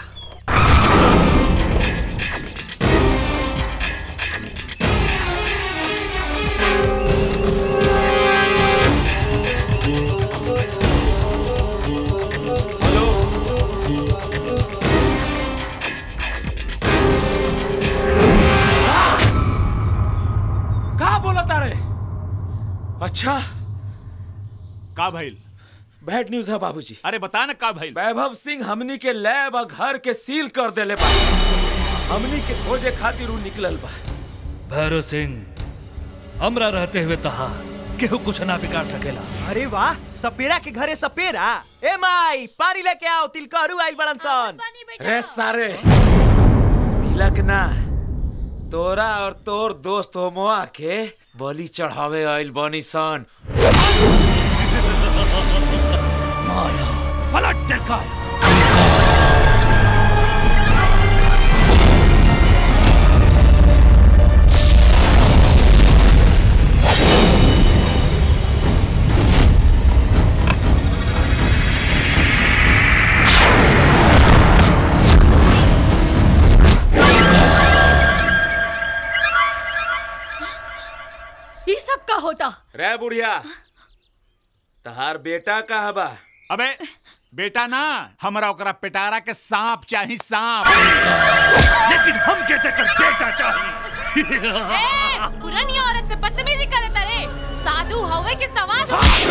का बोला तारे अच्छा का भइल बैड न्यूज है बाबूजी अरे बता ना का भइल वैभव सिंह हमनी के लैब और घर के सील कर देले बा हमनी के खोजे खातिर उ निकलल बा भैरव सिंह हमरा रहते हुए तहा केहू कुछ ना बिगाड़ सकेला अरे वाह सपेरा के घरे सपेरा ए माई पानी लेके आओ तिलकहरू आई बड़न सन रे सारे तिलक ना तोरा और तोर दोस्त होमोआ के बलि चढ़ावे आइल बनी सन माया पलट दिखाया ये सब का होता रे बुढ़िया तहार बेटा कहाँ बा अबे बेटा ना हमरा ओकरा पिटारा के सांप चाही सांप लेकिन हम कहते कर बेटा चाहिए पुरानी औरत से बदतमीजी करे तारे साधु हवे के सवाद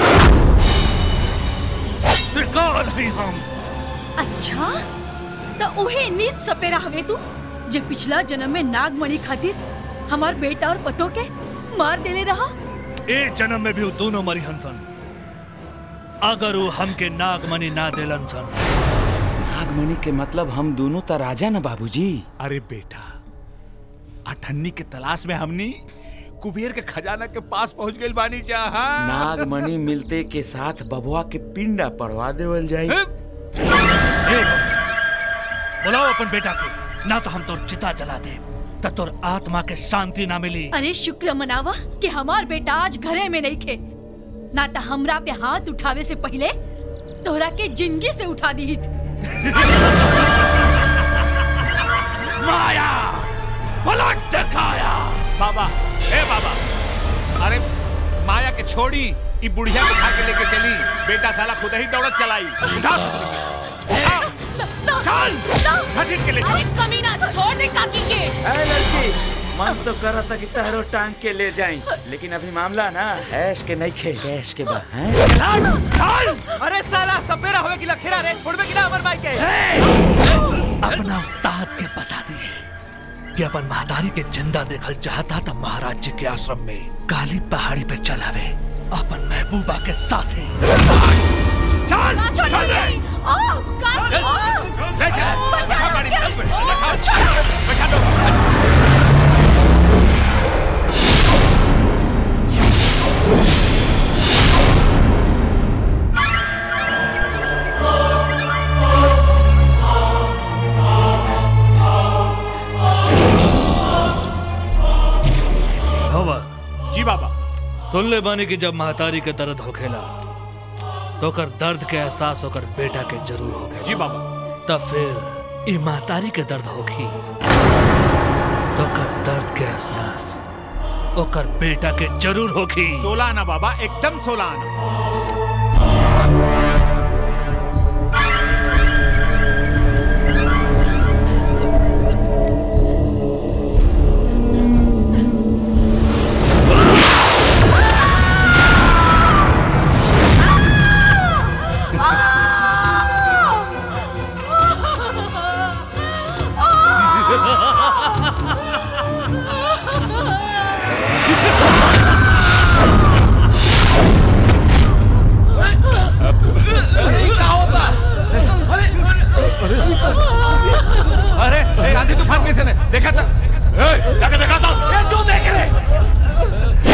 त्रिकाल ही हम अच्छा तो उहे नीच सपेरा हवे तू जे पिछला जन्म में नागमणि खातिर हमार बेटा और पतो के मार देले रहा ए जन्म में भी वो दोनों मरी हंसन अगर वो हमके नागमणि ना देलन सन नागमणि के मतलब हम दोनों तो राजा ना बाबूजी अरे बेटा अठन्नी के तलाश में हमनी कुबेर के खजाना के पास पहुंच गइल बानी जहां नागमणि मिलते के साथ बबुआ के पिंडा पड़वा देवल जाई बुलाओ अपन बेटा के ना तो हम तोर चिता जला दे त तोर आत्मा के शांति ना मिली अरे शुक्र मनावा कि हमार बेटा आज घरे में नहीं खे ना तो हमरा पे हाथ उठावे से पहले तोहरा के जिंदगी से उठा दी माया पलट दिखाया बाबा ए बाबा अरे माया के छोड़ी ई बुढ़िया को उठा के लेके चली बेटा साला खुद ही दौड़त चलाई उठा उठा चल घसीट के ले अरे कमीना छोड़ दे काकी के ए लड़की मन तो कर था कि तहरो टांग के ले जाई लेकिन अभी मामला ना ऐश के नहीं खे ऐश के बा हैं अरे साला सपेरा होवे की लखेरा रे छोड़बे की ना अमर भाई के अपना उस्ताद के बता दिए कि अपन महादारी के जिंदा देखल चाहता था महाराज जी के आश्रम में काली पहाड़ी पे चलावे अपन महबूबा के साथे चल ना छोड़ चल दे ओ काकी ओ ले चल बचा बैठा गाड़ी में, के, ओ, बैठा बैठा दो हवा जी बाबा सुन ले बानी कि जब महतारी के दर्द होखेला तो कर दर्द के एहसास होकर बेटा के जरूर होखेला जी बाबा तब फिर ई महतारी के दर्द होखी तो कर दर्द के एहसास ओकर बेटा के जरूर होगी सोलह आना बाबा एकदम सोलह आना अरे क्या होता अरे अरे ए, आंधी तूफान कैसे ने देखा था ए, जाके देखा था ये जो देख रहे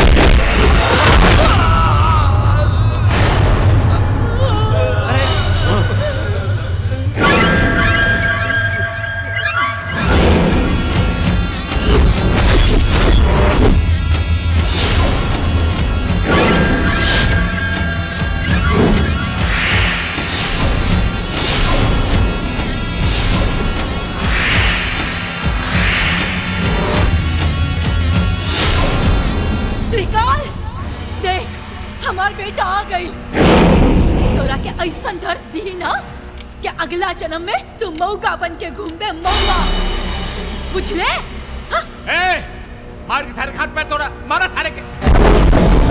त्रिकाल देख हमार बेटा आ गई तोरा के ऐसा दर्द दी ना कि अगला जन्म में तू मौका बन के घूमबे मौका बुझले ए मार के सारे हाथ पैर तोड़ा मारा सारे के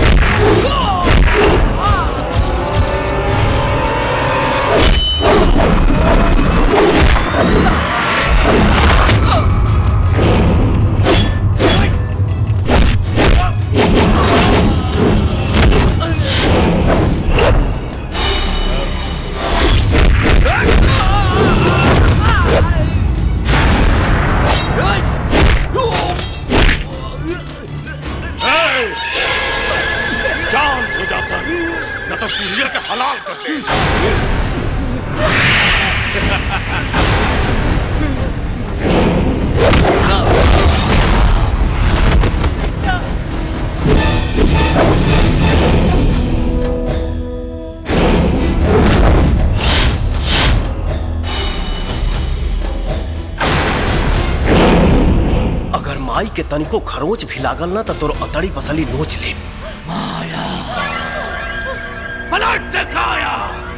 जान हो जाता न तो पुड़िया के हलाल कर दे अगर माई के तनिको खरोच भी लागल ना तो तोर अतड़ी पसली नोच ले पलट दिखाया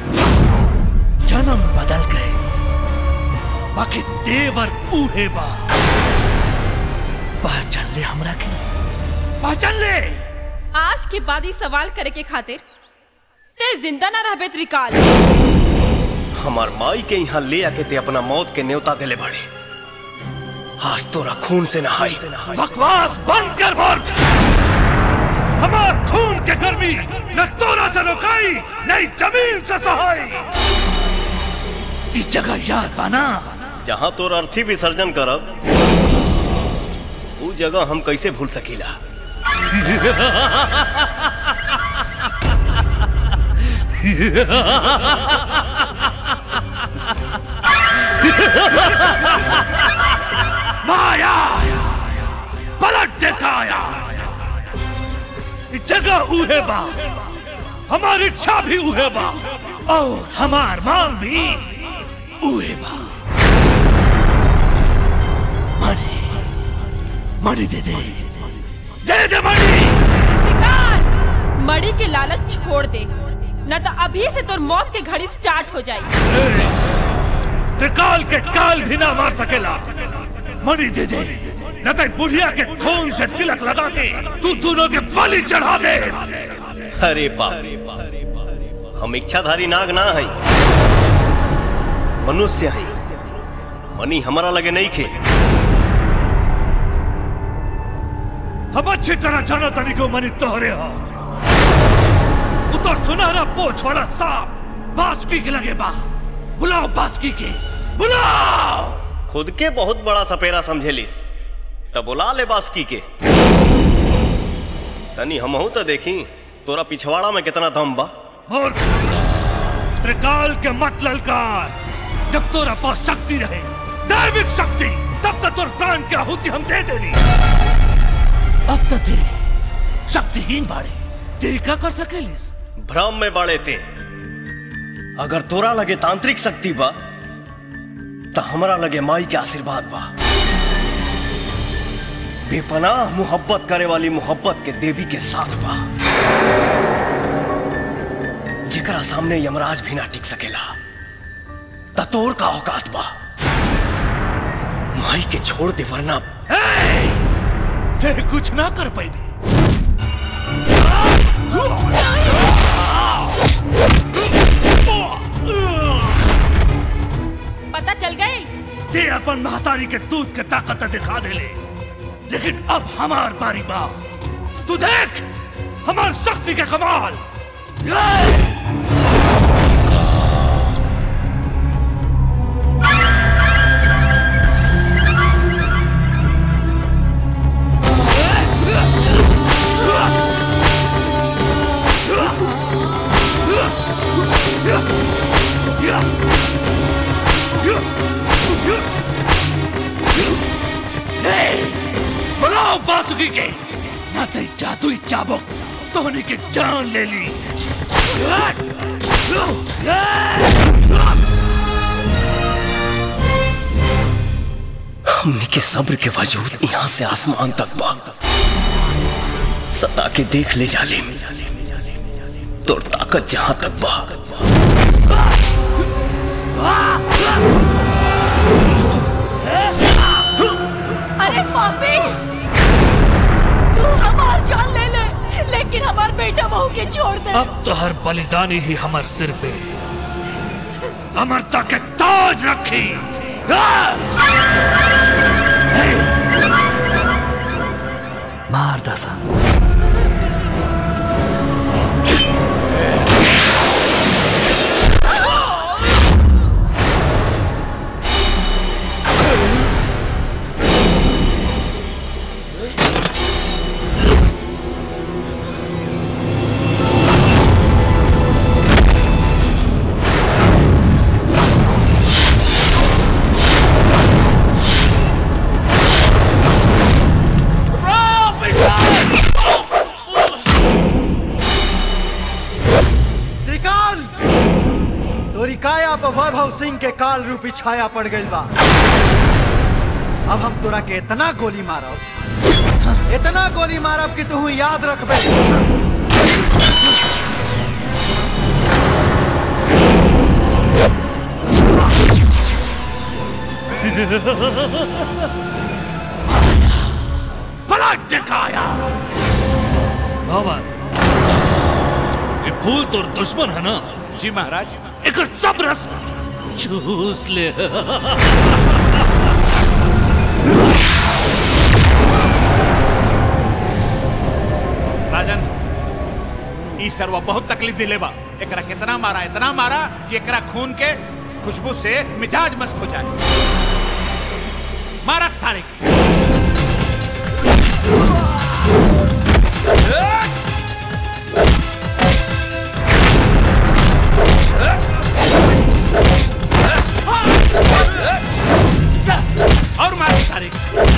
जन्म बदल गए बाकी देवर बूढ़े बा पहचान ले हमरा के पहचान ले आज के बाद ही सवाल करे के खातिर ते जिंदा ना रहबे त्रिकाल हमार माई के यहाँ ले आके ते अपना मौत के न्योता दिले बड़े आज तोरा खून से नहाई बकवास बंद कर मूर्ख हमार खून के गर्मी न तोरा से रोकाई नहीं जमीन से सहाई इस जगह याद बना जहाँ तोर अर्थी विसर्जन करब ऊ जगह हम कैसे भूल सकीला माया पलट दिखाया इस जगह उहे बा हमारी इच्छा भी उहे बा और हमार मांग भी उहे बा मणि मणि दे दे दे दे मणि त्रिकाल मड़ी के लालच छोड़ दे न तो अभी से तोर मौत के घड़ी स्टार्ट हो जाई त्रिकाल के काल भी ना मार सकेला मणि दे दे न तो बुढ़िया के खून से तिलक लगा के तू दोनों के बलि चढ़ा दे अरे बाप हम इच्छाधारी नाग ना हई मनुष्य हई मनी हमारा लगे नहीं खे हम अच्छी तरह जानो तनी को मनी तोहरे हो उतर सुनहरा पोछ वाला सांप बासुकी के लगे बा बुलाओ बासुकी के बुलाओ खुद के बहुत बड़ा सपेरा समझेलिस तब बुला ले बासुकी के तनी हमहू तो देखी तोरा पिछवाड़ा में कितना दम बा मूर्ख त्रिकाल के मत ललकार जब तोरा पास शक्ति रहे दैविक शक्ति तब तक तोर प्राण की आहुति हम दे देनी अब तक दे शक्तिहीन बाड़े ते का कर सकेलिस भ्रम में बड़े थे अगर तोरा लगे तांत्रिक शक्ति बा तो हमरा लगे माई के आशीर्वाद बा बेपनाह मोहब्बत करे वाली मोहब्बत के देवी के साथ बा जेकरा सामने यमराज भी ना टिक सकेला ततोर का औकात बा माई के छोड़ दे वरना फिर कुछ ना कर पाई पता चल गई ते अपन महतारी के दूध के ताकत दिखा दे ले लेकिन अब हमार बारी बा तू देख हमार शक्ति के कमाल बनाओ बासुकी के ना तेरी जादुई चाबुक तोहनी की जान ले ली हमने के सब्र के वजूद यहाँ से आसमान तक बा सता के देख ले जालिम तोर ताकत जहां तक बा अरे पापी तू हमार जान ले ले लेकिन हमार बेटा बहू के छोड़ दे अब तो हर बलिदानी ही हमार सिर पे अमरता के ताज रखी मार दसा त्रिकाल तोरी काया पर वैभव सिंह के काल रूपी छाया पड़ गई बा अब हम तोरा के इतना गोली मारब इतना गोली मारब कि तू याद रखबे पलट दिखाया भवन ये फूल तो दुश्मन है ना जी महाराज एक सब रस चूस ले राजन ई सरवा बहुत तकलीफ दिले बा एकरा कितना मारा इतना मारा कि एकरा खून के खुशबू से मिजाज मस्त हो जाए मारा सारे के और मारो सारे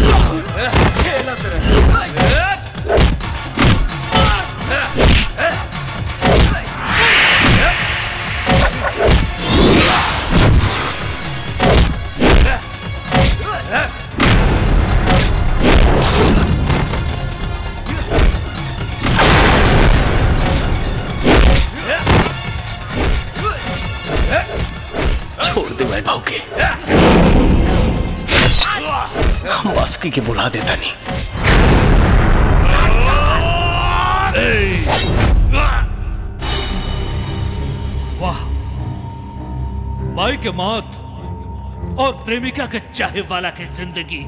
छोड़ दे वैभव के हम बासुकी के बुला देता नहीं वाह माई के मौत और प्रेमिका के चाहे वाला की जिंदगी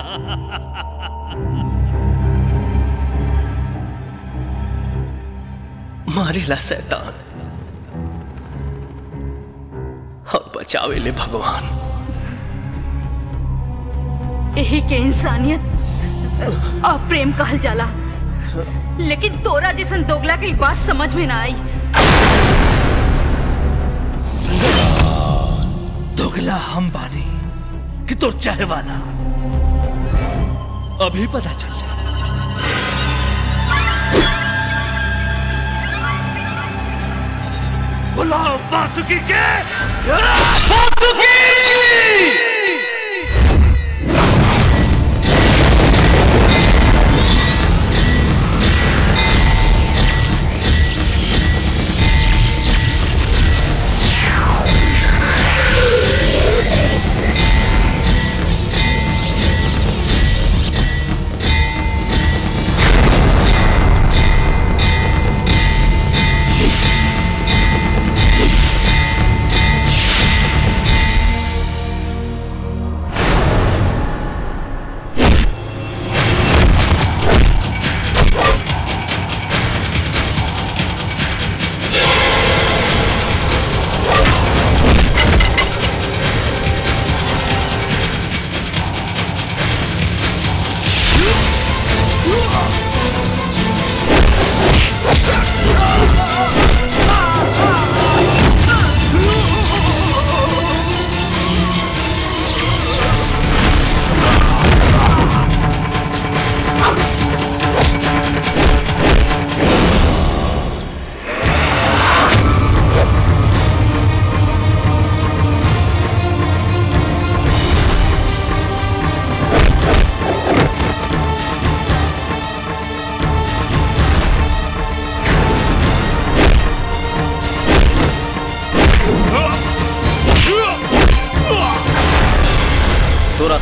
मारेला शैतान और बचावे ले भगवान यही के इंसानियत और प्रेम कहल जाला लेकिन तोरा जैसन दोगला के ई बात समझ में ना आई दोगला हम बानी कि तो चाहे वाला अभी पता चल जाए बुलाओ बासुकी के बासुकी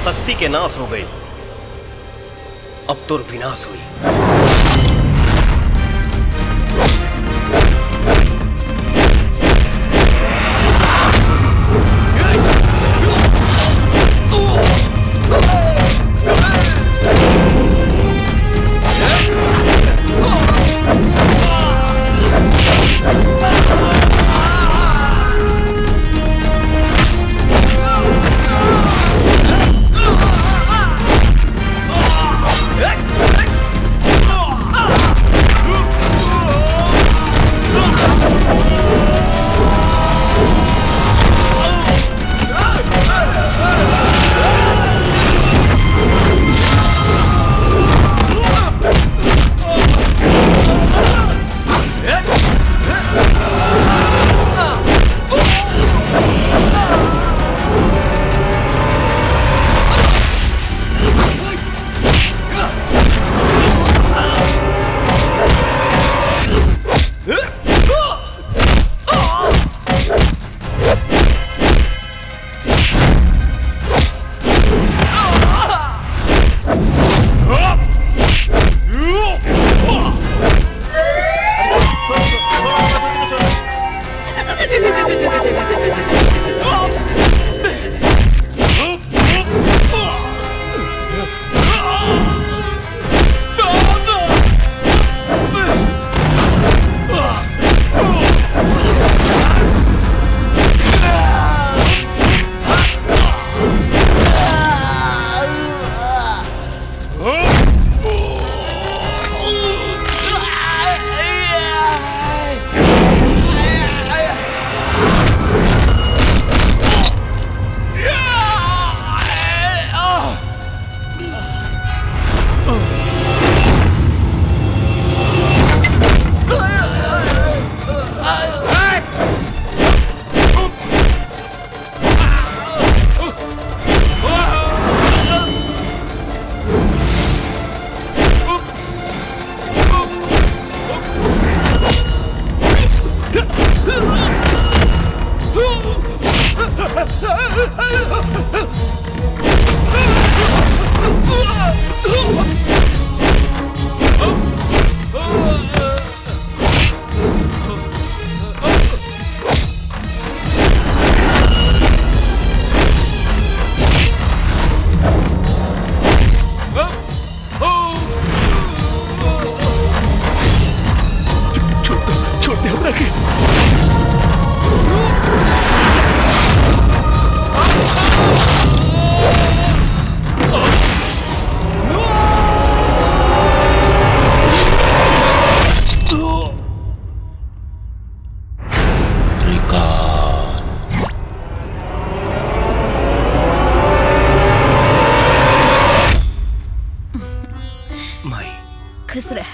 शक्ति के नाश हो गई अब तोर विनाश हुई छोड़ दे हमरा के माई खुश रह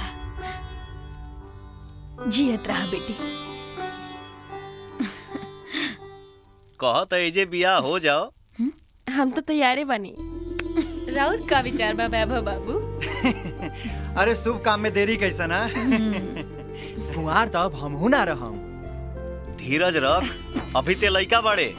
जियत रहा बेटी कहत एजे बिया हो जाओ हम तो तैयारे बनी राउर का विचार बा वैभव बाबू अरे शुभ काम में देरी कैसा ना कुंवार तो अब हमहू ना रहम धीरज रख अभी ते लइका बड़े